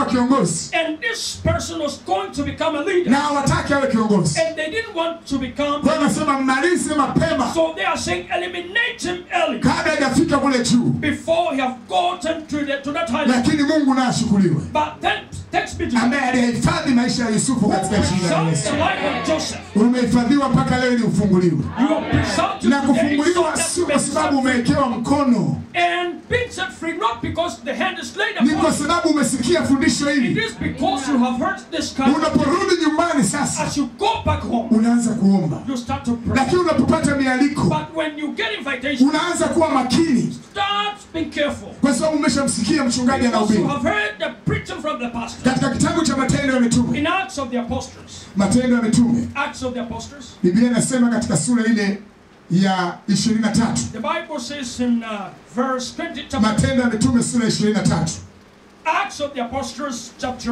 kuwa kiongozi And this person was going to become a leader. na hawataki awe kiongozi. And they didn't want to become. Kwa hiyo anasema mmalize mapema So they are saying eliminate him early kabla hajafika kule juu, before he have gotten to, the, to that high level. lakini Mungu naye ashukuriwe, But then text me to ambaye aliyehifadhi maisha ya Yusufu katika jina la preserve Yesu. the life of Joseph. Umehifadhiwa mpaka leo ili ufunguliwe, You are preserved to na today so kufunguliwa that sio you kwa may be sababu set free. umewekewa mkono, And being set free not because the hand is laid ni upon kwa you. sababu umesikia fundisho It hili. is because you have heard this kind. Unaporudi nyumbani sasa, As you go back home, unaanza kuomba, you start to pray. lakini unapopata mialiko But when you get invitation, unaanza kuwa makini, start being careful. kwa sababu umeshamsikia mchungaji Because you anahubiri. have heard the preaching from the pastor. Katika kitabu cha Matendo ya Mitume, In Acts of the Apostles, Matendo ya Mitume, Acts of the Apostles, Biblia inasema katika sura ile ya 23, the Bible says in uh, verse 20, chapter, Matendo ya Mitume sura ya 23, Acts of the Apostles, chapter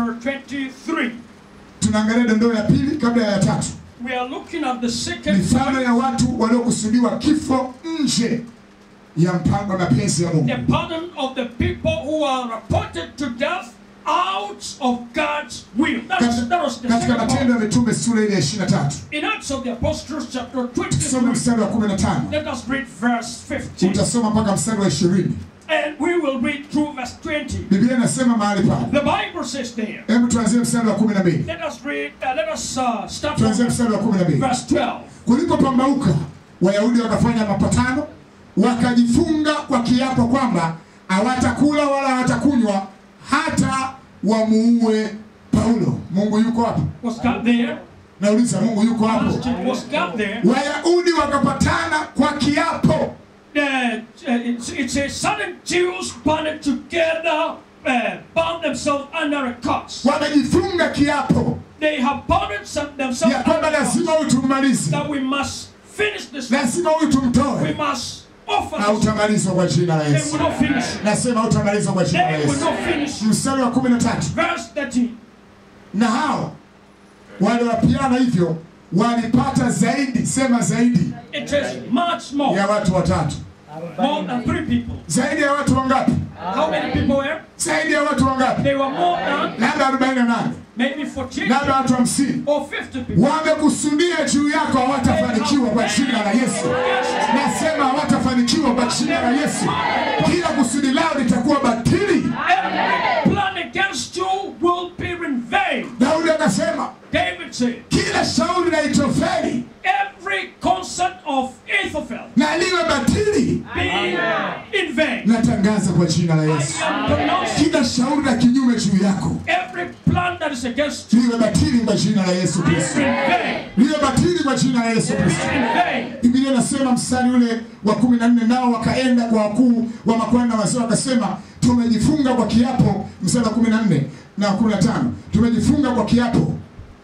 23. tunaangalia dondoo ya pili kabla ya tatu, We are looking at the second mifano point, ya watu waliokusudiwa kifo nje ya mpango na mapenzi ya Mungu. the pardon of the people who are appointed to death out of God's will. That was, that was the Katika second Matendo point. ya Mitume sura ile ya 23, In Acts of the Apostles, chapter tusome 23, mstari wa 15, let us read verse 15. utasoma mpaka mstari wa 20. And we will read through verse 20. Biblia inasema mahali pale, The Bible says there. hebu tuanzie mstari wa 12, Let us read, uh, let us uh, start from tuanzie mstari wa 12. verse 12. Kulipopambauka, Wayahudi wakafanya mapatano, wakajifunga kwa kiapo kwamba hawatakula wala hawatakunywa hata wamuue Paulo. Mungu yuko hapo? Was God there? Nauliza, Mungu yuko hapo? Was God there? Wayahudi wakapatana kwa kiapo, Uh, uh, it's, it's a sudden Jews banded together, uh, bound themselves under a curse. wamejifunga kiapo They have bounded some, themselves ya kwamba under a lazima curse huyu tumalize, that we must finish this. lazima huyu We tumtoe. must offer this. Hautamalizwa kwa jina la They Yesu. will not finish. Nasema hautamalizwa kwa jina la They will Yesu. not finish. Mstari wa 13 Verse 13. na hao waliowapiana hivyo walipata zaidi, sema zaidi It is much more. ya watu watatu. More than three people. Zaidi ya watu wangapi? How many people were? Zaidi ya watu wangapi? They were more than Labda 48, maybe 48 labda watu 50. or 50 people. Wamekusudia juu yako, hawatafanikiwa kwa jina la Yesu. Nasema hawatafanikiwa kwa jina la Yesu. Kila kusudi lao litakuwa batili. Every plan against you will be in vain. Daudi akasema David said, kila shauri la Itofeli every concert of Ahithophel na liwe batili. be in vain. Natangaza kwa jina la I Yesu, am pronouncing kila shauri la kinyume juu yako every plan that is against you liwe batili kwa jina la Yesu is Kristo, in vain. liwe batili kwa jina la Yesu Kristo. In vain. Biblia inasema mstari ule wa kumi na nne nao wakaenda kwa wakuu wa makuhani na wazee wakasema, tumejifunga kwa kiapo. Mstari wa kumi na nne na wa kumi na tano tumejifunga kwa kiapo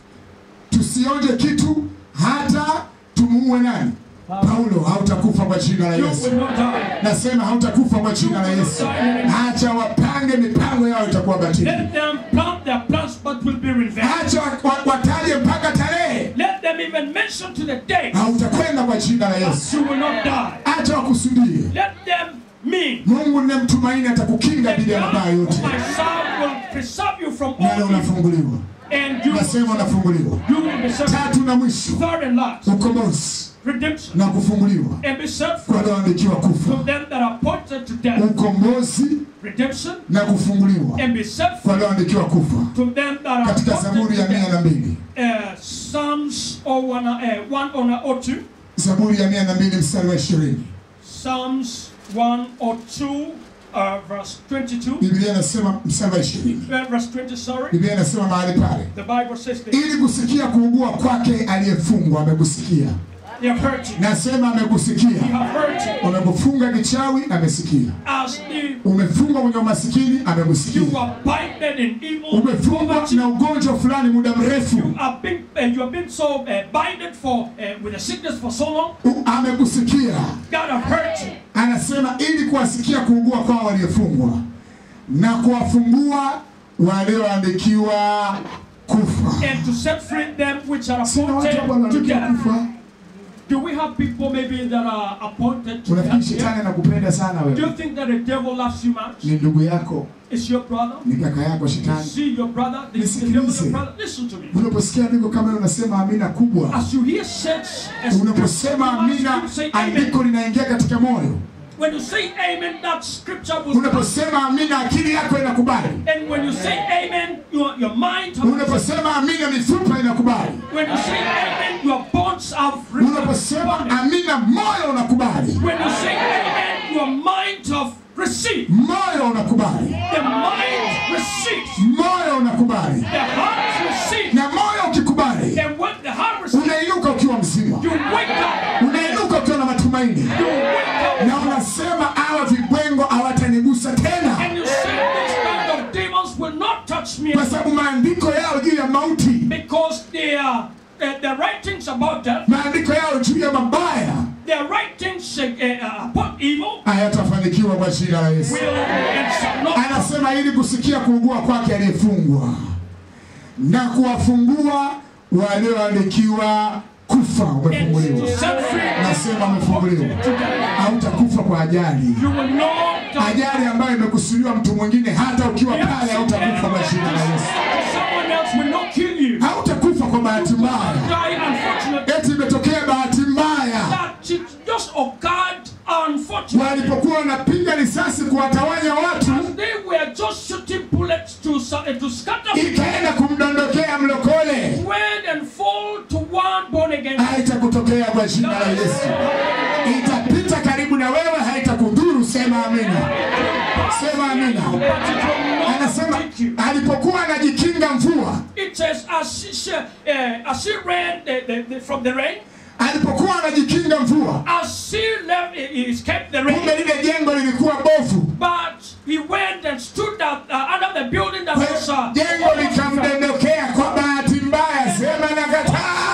tusionje kitu hata tumuue nani? Paulo. Hautakufa kwa jina la You Yesu. will not die. Nasema hautakufa kwa jina la Yesu. Acha wapange mipango yao itakuwa batili. Let them plant their plans but will be in vain. Acha wa- wa- wataje mpaka tarehe, Let them even mention to the day hautakwenda kwa jina la Yesu. you will not die. Acha wakusudie. Let them mean Mungu ninayemtumaini atakukinga that dhidi ya God mabaya yote, whom I serve will preserve you from nawe all evil. unafunguliwa. And you, Nasema unafunguliwa. you will be set Tatu na mwisho, third and last. ukombozi Redemption. na kufunguliwa And be set kwa free walioandikiwa to kufa. them that are appointed to death. Ukombozi Redemption. na kufunguliwa And be set kwa free walioandikiwa kufa, to them that are katika appointed Zaburi to ya mia death. na mbili Uh, Psalms 01, uh, 1 or, or 2. Zaburi ya mia na mbili mstari wa ishirini Psalms 1 or 2, uh, verse 22. Biblia inasema mstari wa ishirini Uh, verse 20, sorry. Biblia inasema mahali pale, The Bible says this. ili kusikia kuugua kwake aliyefungwa. Amekusikia, They have heard you. nasema They amekusikia. have heard you. Umekufunga kichawi, amesikia. As the, Umefungwa kwenye umasikini, amekusikia. you are binded in evil, Umefungwa poverty, na ugonjwa fulani muda mrefu, you have been, uh, you have been so uh, binded for, uh, with a sickness for so long. U- amekusikia. God have heard you. Anasema ili kuwasikia kuugua kwao waliofungwa na kuwafungua walioandikiwa kufa. And to set free them which are Sina watu ambao appointed to wanaandikiwa death. kufa. Do we have people maybe that are appointed to Unafikiri help you? shetani anakupenda sana Do you wewe? think that the devil loves you much? Ni ndugu yako, Is your brother? ni kaka yako Is shetani. he your brother? Is the devil Nisikilize. your brother? Listen to me. Unaposikia andiko kama hilo unasema amina kubwa. As you hear such a Unaposema you amina, must say amen. andiko linaingia katika moyo. When you say amen, that scripture will come. Unaposema amina, akili yako inakubali. And when you say amen, your, your mind has Unaposema amina, mifupa inakubali. When you say amen, your bones have Unaposema responded. amina, moyo unakubali. When you say amen, your mind have received. Moyo unakubali. The mind receives. Moyo unakubali. The heart receives. Na moyo ukikubali, And when the heart receives, unainuka ukiwa mzima. you wake up. Unainuka ukiwa na matumaini. You wake up. Na unasema hawa vibwengo hawatanigusa tena. And you say this kind of demons will not touch me Kwa sababu maandiko yao juu ya mauti, because they are uh, the writings about death, maandiko yao juu ya mabaya their writings uh, uh, about evil hayatafanikiwa kwa jina la Yesu. will and shall not Anasema ili kusikia kuugua kwake aliyefungwa na kuwafungua walioandikiwa kufa. and Umefunguliwa, to set free. nasema umefunguliwa. Hautakufa kwa ajali, You will not die. ajali ambayo imekusudiwa mtu mwingine. Hata ukiwa pale, hautakufa kwa jina la Yesu. Someone else will not kill you. Hautakufa kwa bahati mbaya, Die unfortunately. eti imetokea bahati mbaya. That it just occurred unfortunately. Walipokuwa wanapiga risasi kuwatawanya watu, As they were just shooting bullets to sa- uh, to scatter people, ikaenda kumdondokea mlokole. went and fall to one born again. Haitakutokea kwa jina la Yesu. itapita karibu na wewe, haitakudhuru. Sema amina, sema amina. But it will not Anasema take you. alipokuwa anajikinga mvua, It says as she, she, uh, as she ran the, the, the, from the rain, alipokuwa anajikinga mvua, as she left, he he escaped the kumbe rain. lile jengo lilikuwa bovu, But he went and stood out, uh, under the building that Kwa was hiyo uh, jengo almost fell. likamdondokea kwa bahati mbaya. Sema nakataa.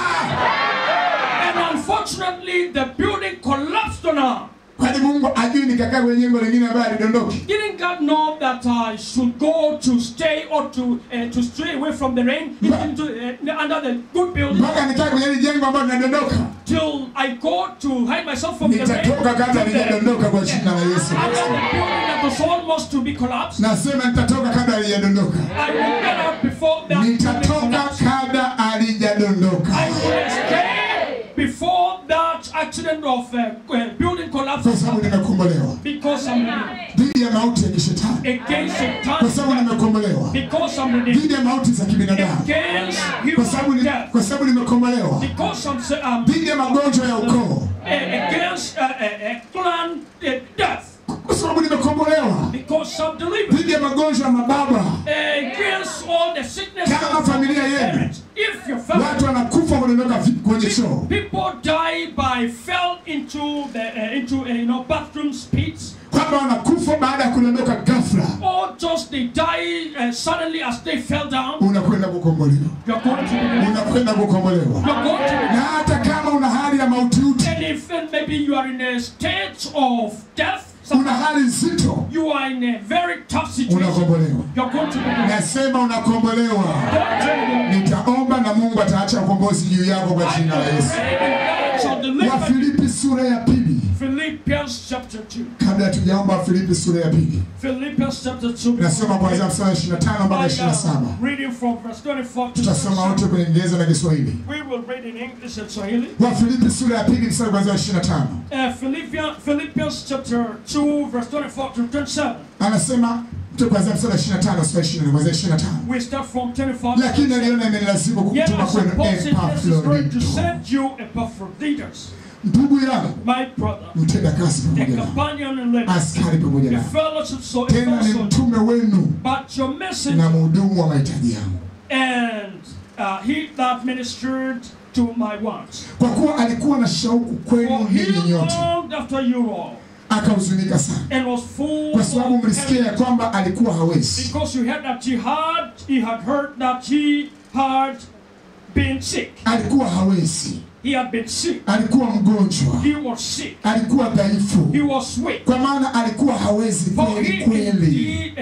And unfortunately, the building collapsed on her. Kwani Mungu ajui nikakaa kwenye jengo lingine ambayo alidondoki? Didn't God know that I should go to stay or to uh, to stray away from the rain into uh, under the good building Mpaka nikaa kwenye hili jengo ambalo linadondoka, till I go to hide myself from the rain? nitatoka kabla from the- halijadondoka kwa jina la Yesu Under Kristo. the building that was almost to be collapsed, Nasema nitatoka kabla halijadondoka. I will get out before that building nitatoka collapsed. kabla halijadondoka, I will escape before that accident of uh, uh, building kwa collapse sababu nimekombolewa because I'm redeemed. dhidi ya mauti ya kishetani, against kwa sababu Satan nimekombolewa because I'm redeemed. dhidi ya mauti za kibinadamu, Against kwa sababu human ni- death kwa sababu nimekombolewa because I'm sa- um, dhidi ya magonjwa ya ukoo, uh, against uh, uh, uh, clan uh, death kwa sababu nimekombolewa because I'm delivered. dhidi ya magonjwa ya mababa. against all the sickness Kama of familia yenu parents. If your family watu wanakufa kudondoka vi- kwenye choo, people die by fell into the uh, into uh, you know bathrooms pits kwamba wanakufa baada ya kudondoka ghafla, or just they die uh, suddenly as they fell down unakwenda kukombolewa, you're going to be unakwenda kukombolewa. you're going to be Na hata kama una hali ya mautiuti, and if uh, maybe you are in a state of death una hali nzito, you are in a very tough situation unakombolewa. you're going to be Nasema unakombolewa. going to be Nitaomba na Mungu ataacha ukombozi juu yako kwa jina la Yesu. shall deliver Wafilipi sura ya pili, Philippians chapter 2 kabla hatujaomba Wafilipi sura ya pili, Philippians chapter 2 nasoma kuanzia mstari wa 25 mpaka I 27. am reading from verse 24 to Tutasoma 27. wote kwenye Kiingereza na Kiswahili. We will read in English and Swahili. Wafilipi sura ya pili mstari kuanzia wa 25. Uh, Philippians, Philippians chapter 2, verse 24 to 27. Anasema tu kuanzia mstari wa 25 mstari wa 20 kuanzia 25. We start from 24. Lakini aliona imenilazimu Yet kumtuma I kwenu suppose it is going to Epafrodito, send you Epaphroditus, ndugu yangu, my brother, mtenda kazi a pamoja nami, companion in labor, askari pamoja a nami, fellowship so tena ni so- mtume wenu but your message na mhudumu wa mahitaji yangu. and uh, he that ministered to my wants. Kwa kuwa alikuwa na shauku kwenu For he ninyi nyote, longed after you all akahuzunika sana, and was full kwa sababu of mlisikia ya kwamba alikuwa hawezi. Because you heard that he had, he had heard that he had been sick. Alikuwa hawezi, He had been sick. alikuwa mgonjwa, He was sick. alikuwa dhaifu, He was weak. kwa maana alikuwa hawezi For kweli he kweli. indeed, uh, it said,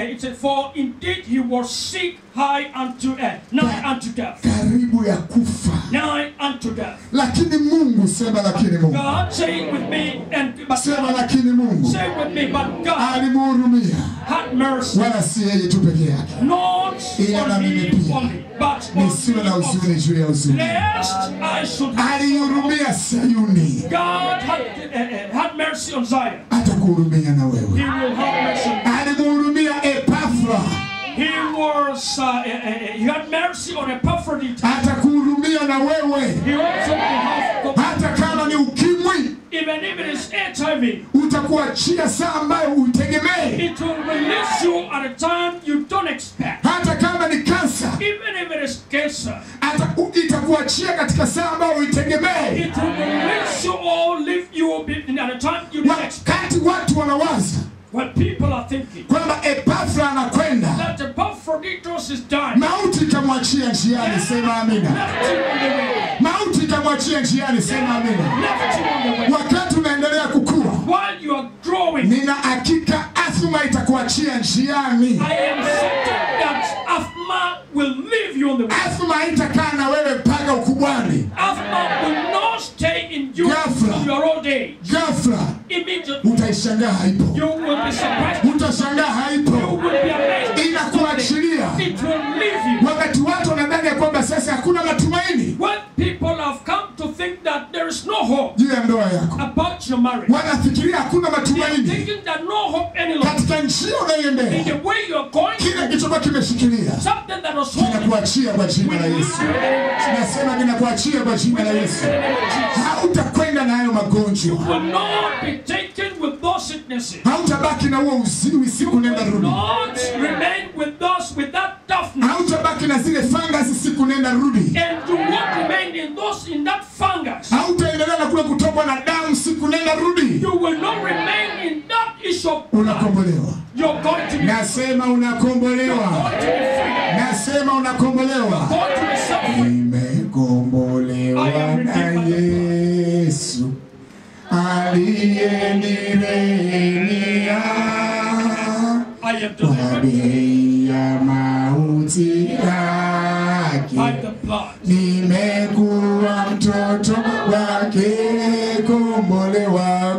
for indeed he was sick high unto uh, nigh unto death, karibu ya kufa, nigh unto death. lakini Mungu, sema lakini Mungu, God say it with me, and but sema God, lakini Mungu say it with me, but God alimhurumia, had mercy, wala si yeye tu peke yake, not Ila na on mimi me pia. only, but on nisiwe na me also. huzuni juu ya huzuni. Lest I should have Alihurumia Sayuni, God had, uh, uh, had mercy on Zion. atakuhurumia na He wewe. will have mercy. Alimhurumia Epafra, He was, uh, uh, uh, he had mercy on Epaphroditus. atakuhurumia na wewe, He also will have, hata kama ni ukimwi, even if it is HIV, utakuachia saa ambayo uitegemee, it will release you at a time you don't expect. hata kama ni kansa, Even if it is cancer, hata u- itakuachia katika saa ambayo uitegemee. it will release you or leave you be- at a time you didn't expect. Wakati watu wanawaza When people are thinking kwamba Epafra anakwenda, that Epaphroditus is dying, mauti ikamwachia njiani, sema amina. left him on the way, Mauti ikamwachia njiani, sema amina. left him on the way. Wakati unaendelea kukua, While you are growing, nina hakika athma itakuachia njiani. I am certain that Athma will leave you on the way. Athma haitakaa na wewe mpaka ukubwani. Athma will not stay in you Ghafla. till your old age. Ghafla Immediately, utaishangaa haipo, you will be surprised. utashangaa You haipo, will be amazed. inakuachilia. It will leave you. Wakati watu wanadhani ya kwamba sasa hakuna matumaini When people have come to think that there is no hope juu ya ndoa yako, about your marriage, wanafikiria hakuna they are matumaini thinking that no hope any longer. katika njia In unayoendea, the way you are going, kile kilichokuwa kimeshikilia something that was holding you kinakuachia kwa jina la will Yesu. leave you in the name of Jesus. Nasema kinakuachia kwa jina la Yesu. In the name of Jesus. Hautakwenda na hayo magonjwa, Will not be taken with those sicknesses. hautabaki na huo uziwi siku nenda Will rudi, not remain with those with that toughness. hautabaki na zile fangasi siku nenda rudi, And do not remain in those in that fungus. hautaendelea na kule kutokwa na damu siku nenda rudi. You will not remain in that issue of blood. Unakombolewa, You're going to be, nasema unakombolewa, going to be free. nasema unakombolewa. Going to be set free. Nimekombolewa na Yesu aliyenirehemia I am kwa delivered bei ya mauti yake. by the blood. Nimekuwa mtoto wake, kombolewa,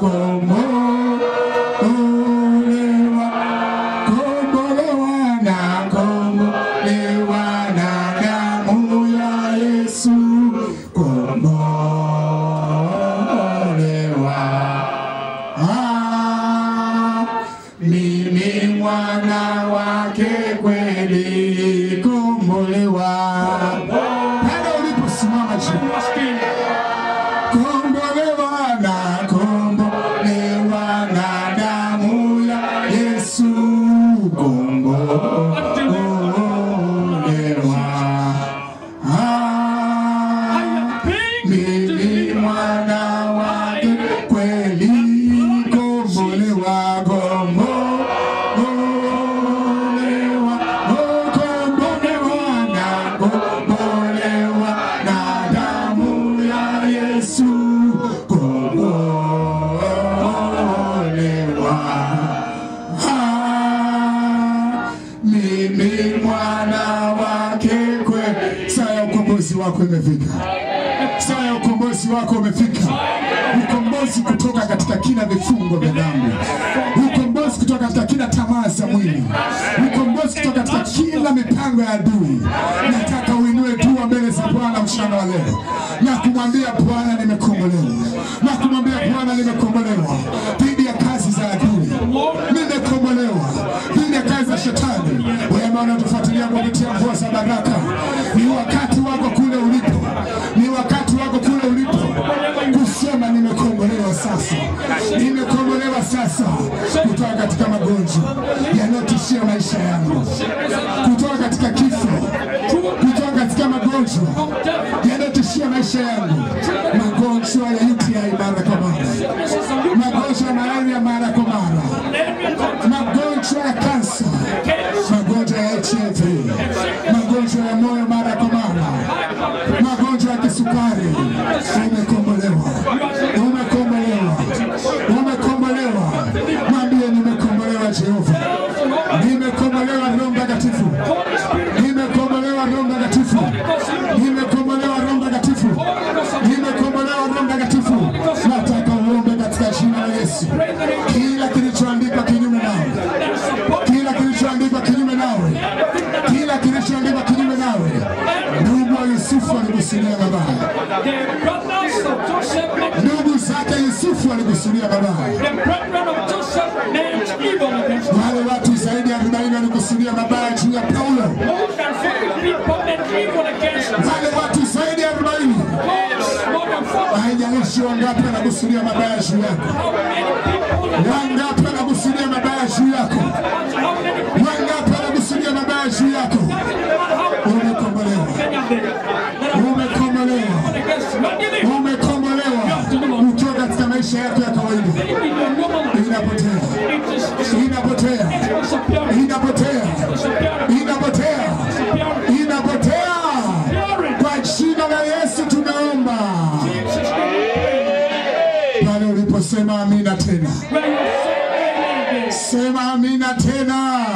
kombolewa, kombolewa na kombolewa na damu ya Yesu, kombolewa. Ah, mimi mwana wake kweli, kombolewa. Pale uliposimama juu Must be kombolewa na kombolewa na damu ya Yesu kombolewa ah, mimi mwana wake kweli kombolewa kombolewa oh, kombolewa na kombolewa na damu ya Yesu kombolewa Ah, mimi mwana wake kweli. Saa ya ukombozi wako imefika, saa ya ukombozi wako umefika. Ukombozi kutoka katika kila vifungo vya dhambi, ukombozi kutoka katika kila tamaa za mwili, ukombozi kutoka katika kila mipango ya adui. Nataka uinue dua mbele za Bwana mchana wa leo na kumwambia Bwana, nimekombolewa, na kumwambia Bwana, nimekombolewa dhidi ya kazi za adui, nimekombolewa dhidi ya kazi za shetani. Wewe ambao unatufuatilia kupitia mvua za baraka, ni wakati wako kule ulipo, ni wakati wako kule ulipo kusema nimekombolewa sasa, nimekombolewa sasa kutoka katika magonjwa yanayotishia maisha yangu, kutoka katika kifo, kutoka katika magonjwa yanayotishia maisha yangu, magonjwa ya UTI mara kwa mara, magonjwa ya malaria mara kwa mara, magonjwa ya kansa, magonjwa ya HIV, magonjwa ya moyo mara kwa mara, magonjwa ya kisukari. Umekombolewa, umekombolewa, umekombolewa. Mwambie nimekombolewa Jehova, nimekombolewa The brothers of Joseph meant ndugu zake Yusufu walikusudia mabaya, the brethren of Joseph meant evil against him. wale watu zaidi ya 40 walikusudia mabaya juu ya Paulo, More than 40 people meant evil against him. wale watu zaidi ya 40 More, more than 40. haijalishi wangapi wanakusudia mabaya juu yako, How many people? wangapi wanakusudia mabaya juu yako, How many people? wangapi wanakusudia mabaya juu yako, How umekombolewa, many of them that are umekombolewa, against you? And even umekombolewa ukiwa katika maisha yako ya kawaida, in your normal life, inapotea, it is inapotea, disappearing. inapotea, Disappearing. inapotea, Disappearing. inapotea. Disappearing. Kwa jina la Yesu tunaomba. Jesus' name. Pale uliposema amina tena, When you say amen, sema amina tena.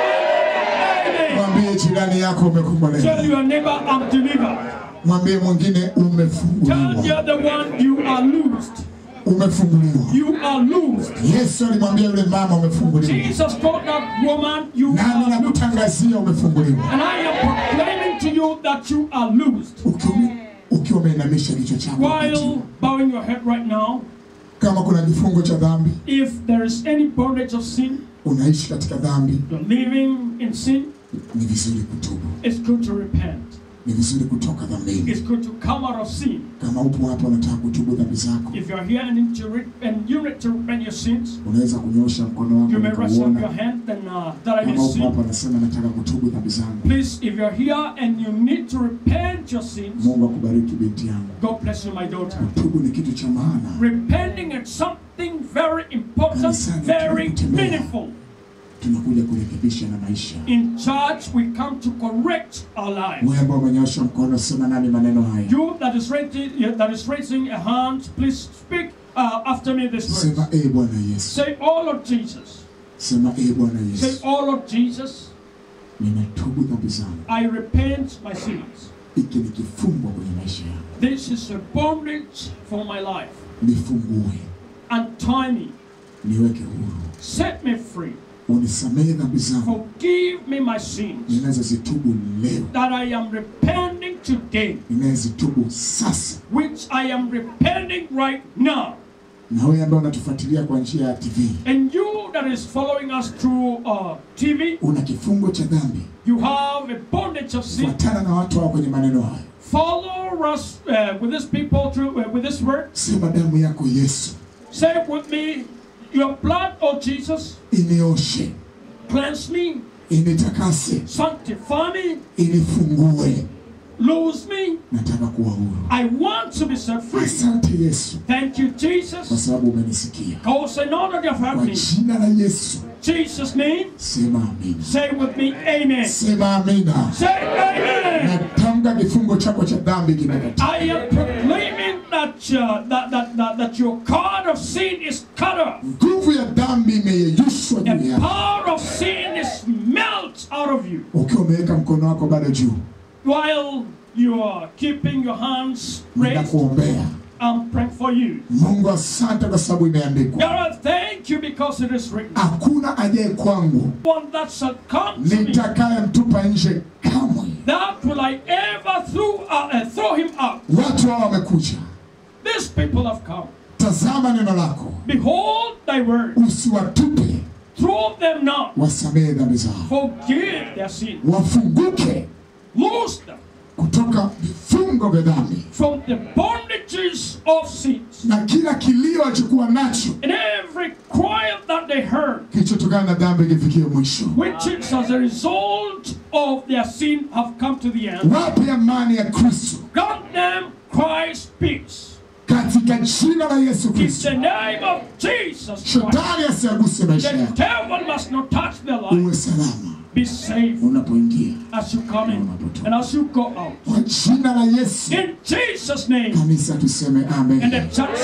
amen. Mwambie jirani yako Tell umekombolewa, your neighbor, I'm delivered. mwambie mwingine Tell the umefunguliwa, other one, you are loosed. umefunguliwa. You are loosed. Yesu alimwambia yule mama umefunguliwa, Jesus told that woman, you nami are loosed. nakutangazia umefunguliwa. And I am proclaiming to you that you are loosed. Ukiwa- Ukiwa umeinamisha kichwa chako While bowing your head right now, kama kuna kifungo cha dhambi, if there is any bondage of sin, unaishi katika dhambi, you're living in sin, ni vizuri kutubu, it's good to repent. ni vizuri kutoka dhambini. It's good to come out of sin. Kama upo hapa unataka kutubu dhambi zako, If you're here and, need to re- and you need to repent your sins, unaweza kunyosha mkono wako you may raise up your nikauona. hand then uh, that I may Kama upo see. hapa unasema nataka kutubu dhambi zangu, Please, if you're here and you need to repent your sins, Mungu akubariki binti yangu. God bless you, my daughter. Kutubu ni kitu cha maana. Repenting is something very important, very meaningful. Tunakuja kurekebisha na maisha. In church, we come to correct our lives. Wewe ambao umenyosha mkono, sema nami maneno haya, You that is raising, that is raising a hand, please speak uh, after me this word. sema e Bwana Yesu, Say, "Oh Lord Jesus." sema e Bwana Say, Yesu, "Oh Lord Jesus, ninatubu dhambi zangu. I repent my sins. Hiki ni kifungo kwenye maisha yangu, This is a bondage for my life. nifungue, Untie me, niweke huru, set me free, unisamehe dhambi zangu forgive me my sins ninazozitubu leo, that I am repenting today, ninazitubu sasa. which I am repenting right now." Na wewe ambaye unatufuatilia kwa njia ya TV, And you that is following us through uh, TV, una kifungo cha dhambi, you have a bondage of sin. fuatana na watu hao kwenye maneno haya, Follow us uh, with these people through uh, with this word. sema damu yako Yesu Say with me, Your blood, O Jesus, inioshe, cleanse me, initakase, sanctify me, inifungue. loose me. Nataka kuwa huru. I want to be set free. Asante Yesu Thank you, kwa Jesus. sababu umenisikia. Cause I know that you have Kwa heard me. jina la Yesu Jesus' name, sema amina, say with me, Amen. sema amina. Say Amen. Natamka kifungo chako cha dhambi kimekatika. I am proclaiming that, uh, that, that, that, that your card of sin is cut off. Nguvu ya dhambi imeyeyushwa juu The yako. power of sin is melt out of you Ukiwa umeweka mkono wako bado juu, while you are keeping your hands raised. ninakuombea. I'm praying for you. Mungu, asante kwa sababu imeandikwa, God, thank you because it is written. hakuna ajaye kwangu One that shall come to me, nitakayemtupa nje kamwe. that will I ever throw, uh, uh, throw him out. Watu hao wamekuja, These people have come. tazama neno lako, Behold thy word. usiwatupe, Throw them not. wasamehe dhambi zao, Forgive their sin. wafunguke Loose them kutoka vifungo vya dhambi from the bondages of sins. na kila kilio alichokuwa nacho And every cry that they heard, kilichotokana na dhambi kifikie mwisho. which is as a result of their sin, have come to the end. Wape amani ya Kristo Grant them Christ's peace. katika jina la Yesu In Kristo. the name of Jesus Christ. Shetani asiaguse maisha The yako, devil must not touch their life. uwe salama Be safe unapoingia as you come in and as you go out. kwa jina la Yesu. In Jesus' name. Kanisa tuseme And the amen, church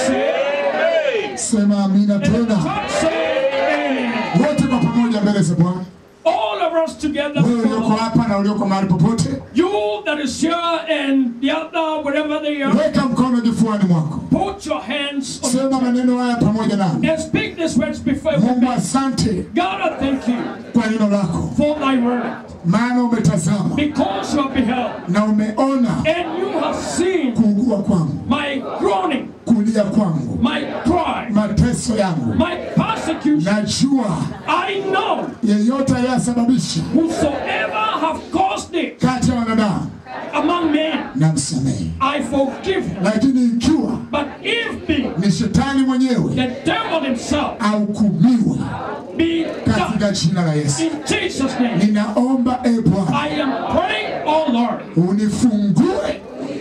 say, sema amina and the tena, church say, Amen. wote kwa pamoja mbele za Bwana. All of us together. Wewe ulioko hapa na ulioko mahali popote, You that is here and the other, wherever they are, weka mkono kifuani mwako, put your hands on sema maneno haya pamoja nami. and speak these words before we Mungu, begin. asante God, I thank you kwa neno lako, for thy word maana umetazama because you have beheld na umeona and you have seen kuugua kuugua kwangu, my groaning, kulia kwangu, my cry, mateso yangu, my persecution. najua I know yeyote aliyesababisha whosoever have caused it kati ya wanadamu among men, namsamehe, I forgive him. lakini ikiwa But if be ni shetani mwenyewe the devil himself ahukumiwe be katika done jina la Yesu. in Jesus' name. Ninaomba e Bwana I am praying, oh Lord, unifungue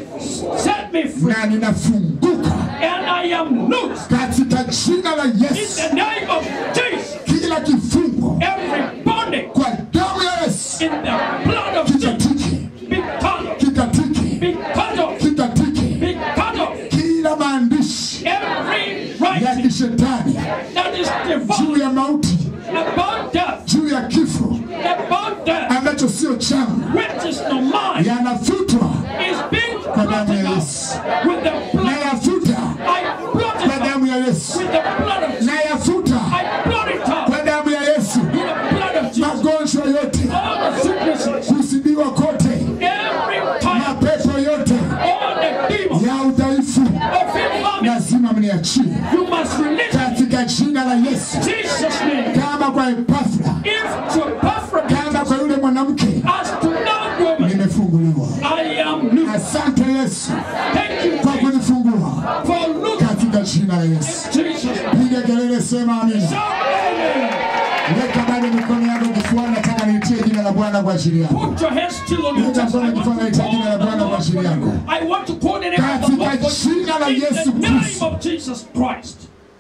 set me free, na ninafunguka and I am loose katika jina la in Yesu. the name of Jesus. Kila kifungo Every bondage kwa damu ya Yesu in the blood of Jesus kikatike, be cut off, kikatike, be cut off, kikatike. be cut off. Kila maandishi Every ya writing kishetani that is juu devout ya mauti, about death, juu ya kifo about death, ambacho sio changu which is no mine, yanafutwa is being kwa damu ya blotted Yesu. out with the blood. Nayafuta I blot kwa it out damu ya Yesu. with the blood of Jesus. Nayafuta I blot it out kwa damu ya Yesu. with the blood of Jesus. Magonjwa yote, All the sicknesses, kusibiwa kote, every time, mapepo yote all the demons ya udhaifu, of infirmity, lazima mniachie you must release katika jina la Yesu. Jesus' name. Kama kwa Epafra, If to perfect kama kwa yule mwanamke, as to that woman, nimefunguliwa. I am loose. Asante Yesu Thank you, kwa Jesus, kunifungua for loose katika jina la Yesu. Jesus. Piga kelele, sema amina. Shout amen. Weka bado mikono yako kifuani, nataka niitie jina la Bwana kwa ajili yako. Put your hands still on your Weka chest. I mkono want kifuani, to naita call jina la the Bwana kwa Lord ajili for yako. you. I want to coordinate the Katika Lord for you. jina la In Yesu the name Kristo. of Jesus Christ.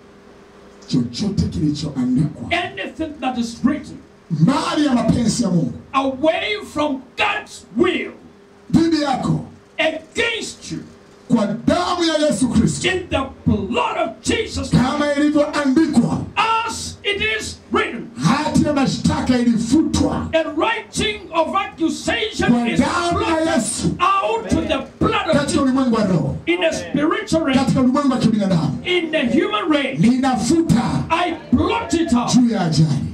Chochote kilichoandikwa Anything that is written mbali ya mapenzi ya Mungu away from God's will dhidi yako against you kwa damu ya Yesu Kristo, in the blood of Jesus kama ilivyoandikwa, as it is written. hati ya mashtaka ilifutwa A writing of accusation kwa is damu ya blotted Yesu out to the blood of katika Jesus ulimwengu wa roho, in a spiritual realm, katika ulimwengu wa kibinadamu. in the human realm. Ninafuta I blot it out juu ya ajali,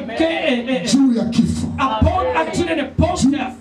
again, juu ya kifo, upon accident, upon death,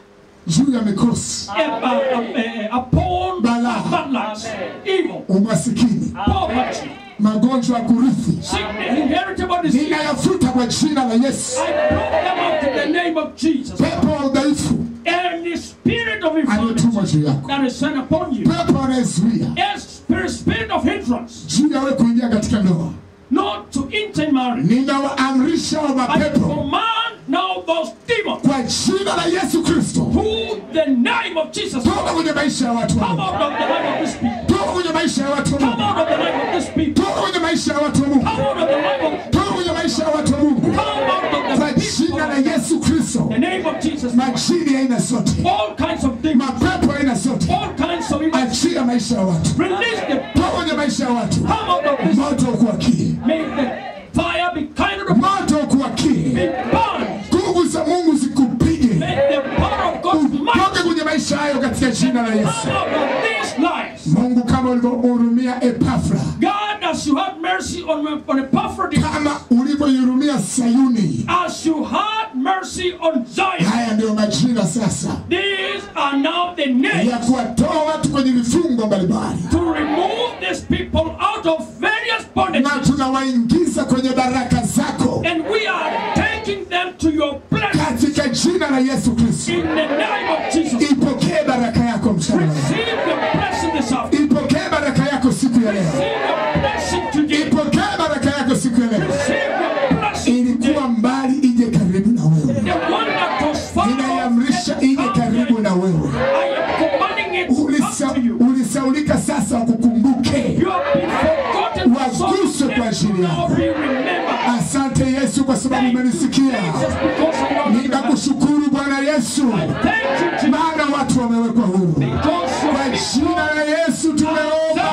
juu ya mikosi, eh, uh, uh, eh, upon Balaa. bad luck, evil, umasikini, poverty, magonjwa ya kurithi, sickness, inheritable disease. ninayafuta kwa jina la Yesu. I blot them out in the name of Jesus. Pepo wa udhaifu And the spirit of infirmity aliyetumwa juu yako, that is sent upon you, pepo anayezuia and spirit, spirit of hindrance, juu ya wewe kuingia katika ndoa, not to enter marriage. ninawaamrisha wa I mapepo command now those demons kwa jina la Yesu Kristo, who the name of Jesus toka kwenye maisha ya watu wa come Mungu, out of the life of this people. toka kwenye maisha ya watu wa Come Mungu, out of the life of this people. toka kwenye maisha ya watu wa Mungu, Come out of the life of toka kwenye maisha ya watu wa Mungu, come out of kwa the people. jina la Yesu Kristo, The name of Jesus. majini ya aina zote, All kinds of demons, mapepo ya aina zote, all kinds of evil. achia maisha ya watu, Release them. toka kwenye maisha ya watu, Come out of this. moto ukuakie, May the fire be kind of the moto ukuakie, be burned. nguvu za Mungu zikupige, May the power of God's might utoke kwenye maisha hayo katika jina la Yesu. come out of these lives. Mungu, kama ulivyohurumia Epafra, God, as you had mercy on, on Epaphroditus, kama ulivyoihurumia Sayuni, as you had mercy on Zion, haya ndiyo majira sasa these are now the names ya kuwatoa watu kwenye vifungo mbalimbali, to remove these people out of various bondages. na tunawaingiza kwenye baraka zako And we are taking them to your blessing katika jina la Yesu Kristo. in the name of Jesus. Ipokee baraka yako mchana wa leo. Receive your blessing this afternoon. Ipokee baraka yako siku ya leo. Receive your blessing today. Ipokee baraka yako siku ya leo. Receive your blessing today. Ilikuwa mbali ije karibu na wewe, The one that was far off ninaiamrisha has ije come karibu near. na wewe. I am commanding it to come Ulisa, to you. ulisaulika sasa, ukukumbuke. You have been forgotten for so Waguswe kwa long. ajili Now yako. be remembered. Asante Yesu kwa sababu umenisikia. Jesus, because I know you. Ninakushukuru Bwana Yesu, Thank you, Jesus. maana watu wamewekwa huru. Because you Kwa are jina la Yesu tumeomba.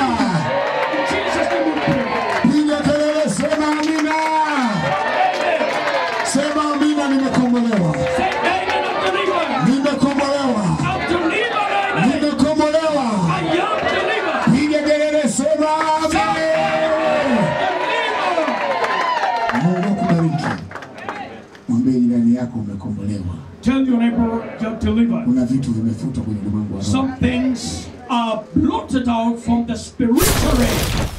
Jesus, name we pray. Piga kelele, sema amina. Sema amina, nimekombolewa. Say amen of deliverance. Nimekombolewa. I'm delivered, amen. Nimekombolewa. I am delivered. Piga kelele, sema amen. Delivered. Mungu akubariki. Mwambie jirani yako umekombolewa. Tell your neighbor you're delivered. Kuna vitu vimefutwa kwenye ulimwengu wa roho. Some things are blotted out from the spiritual realm.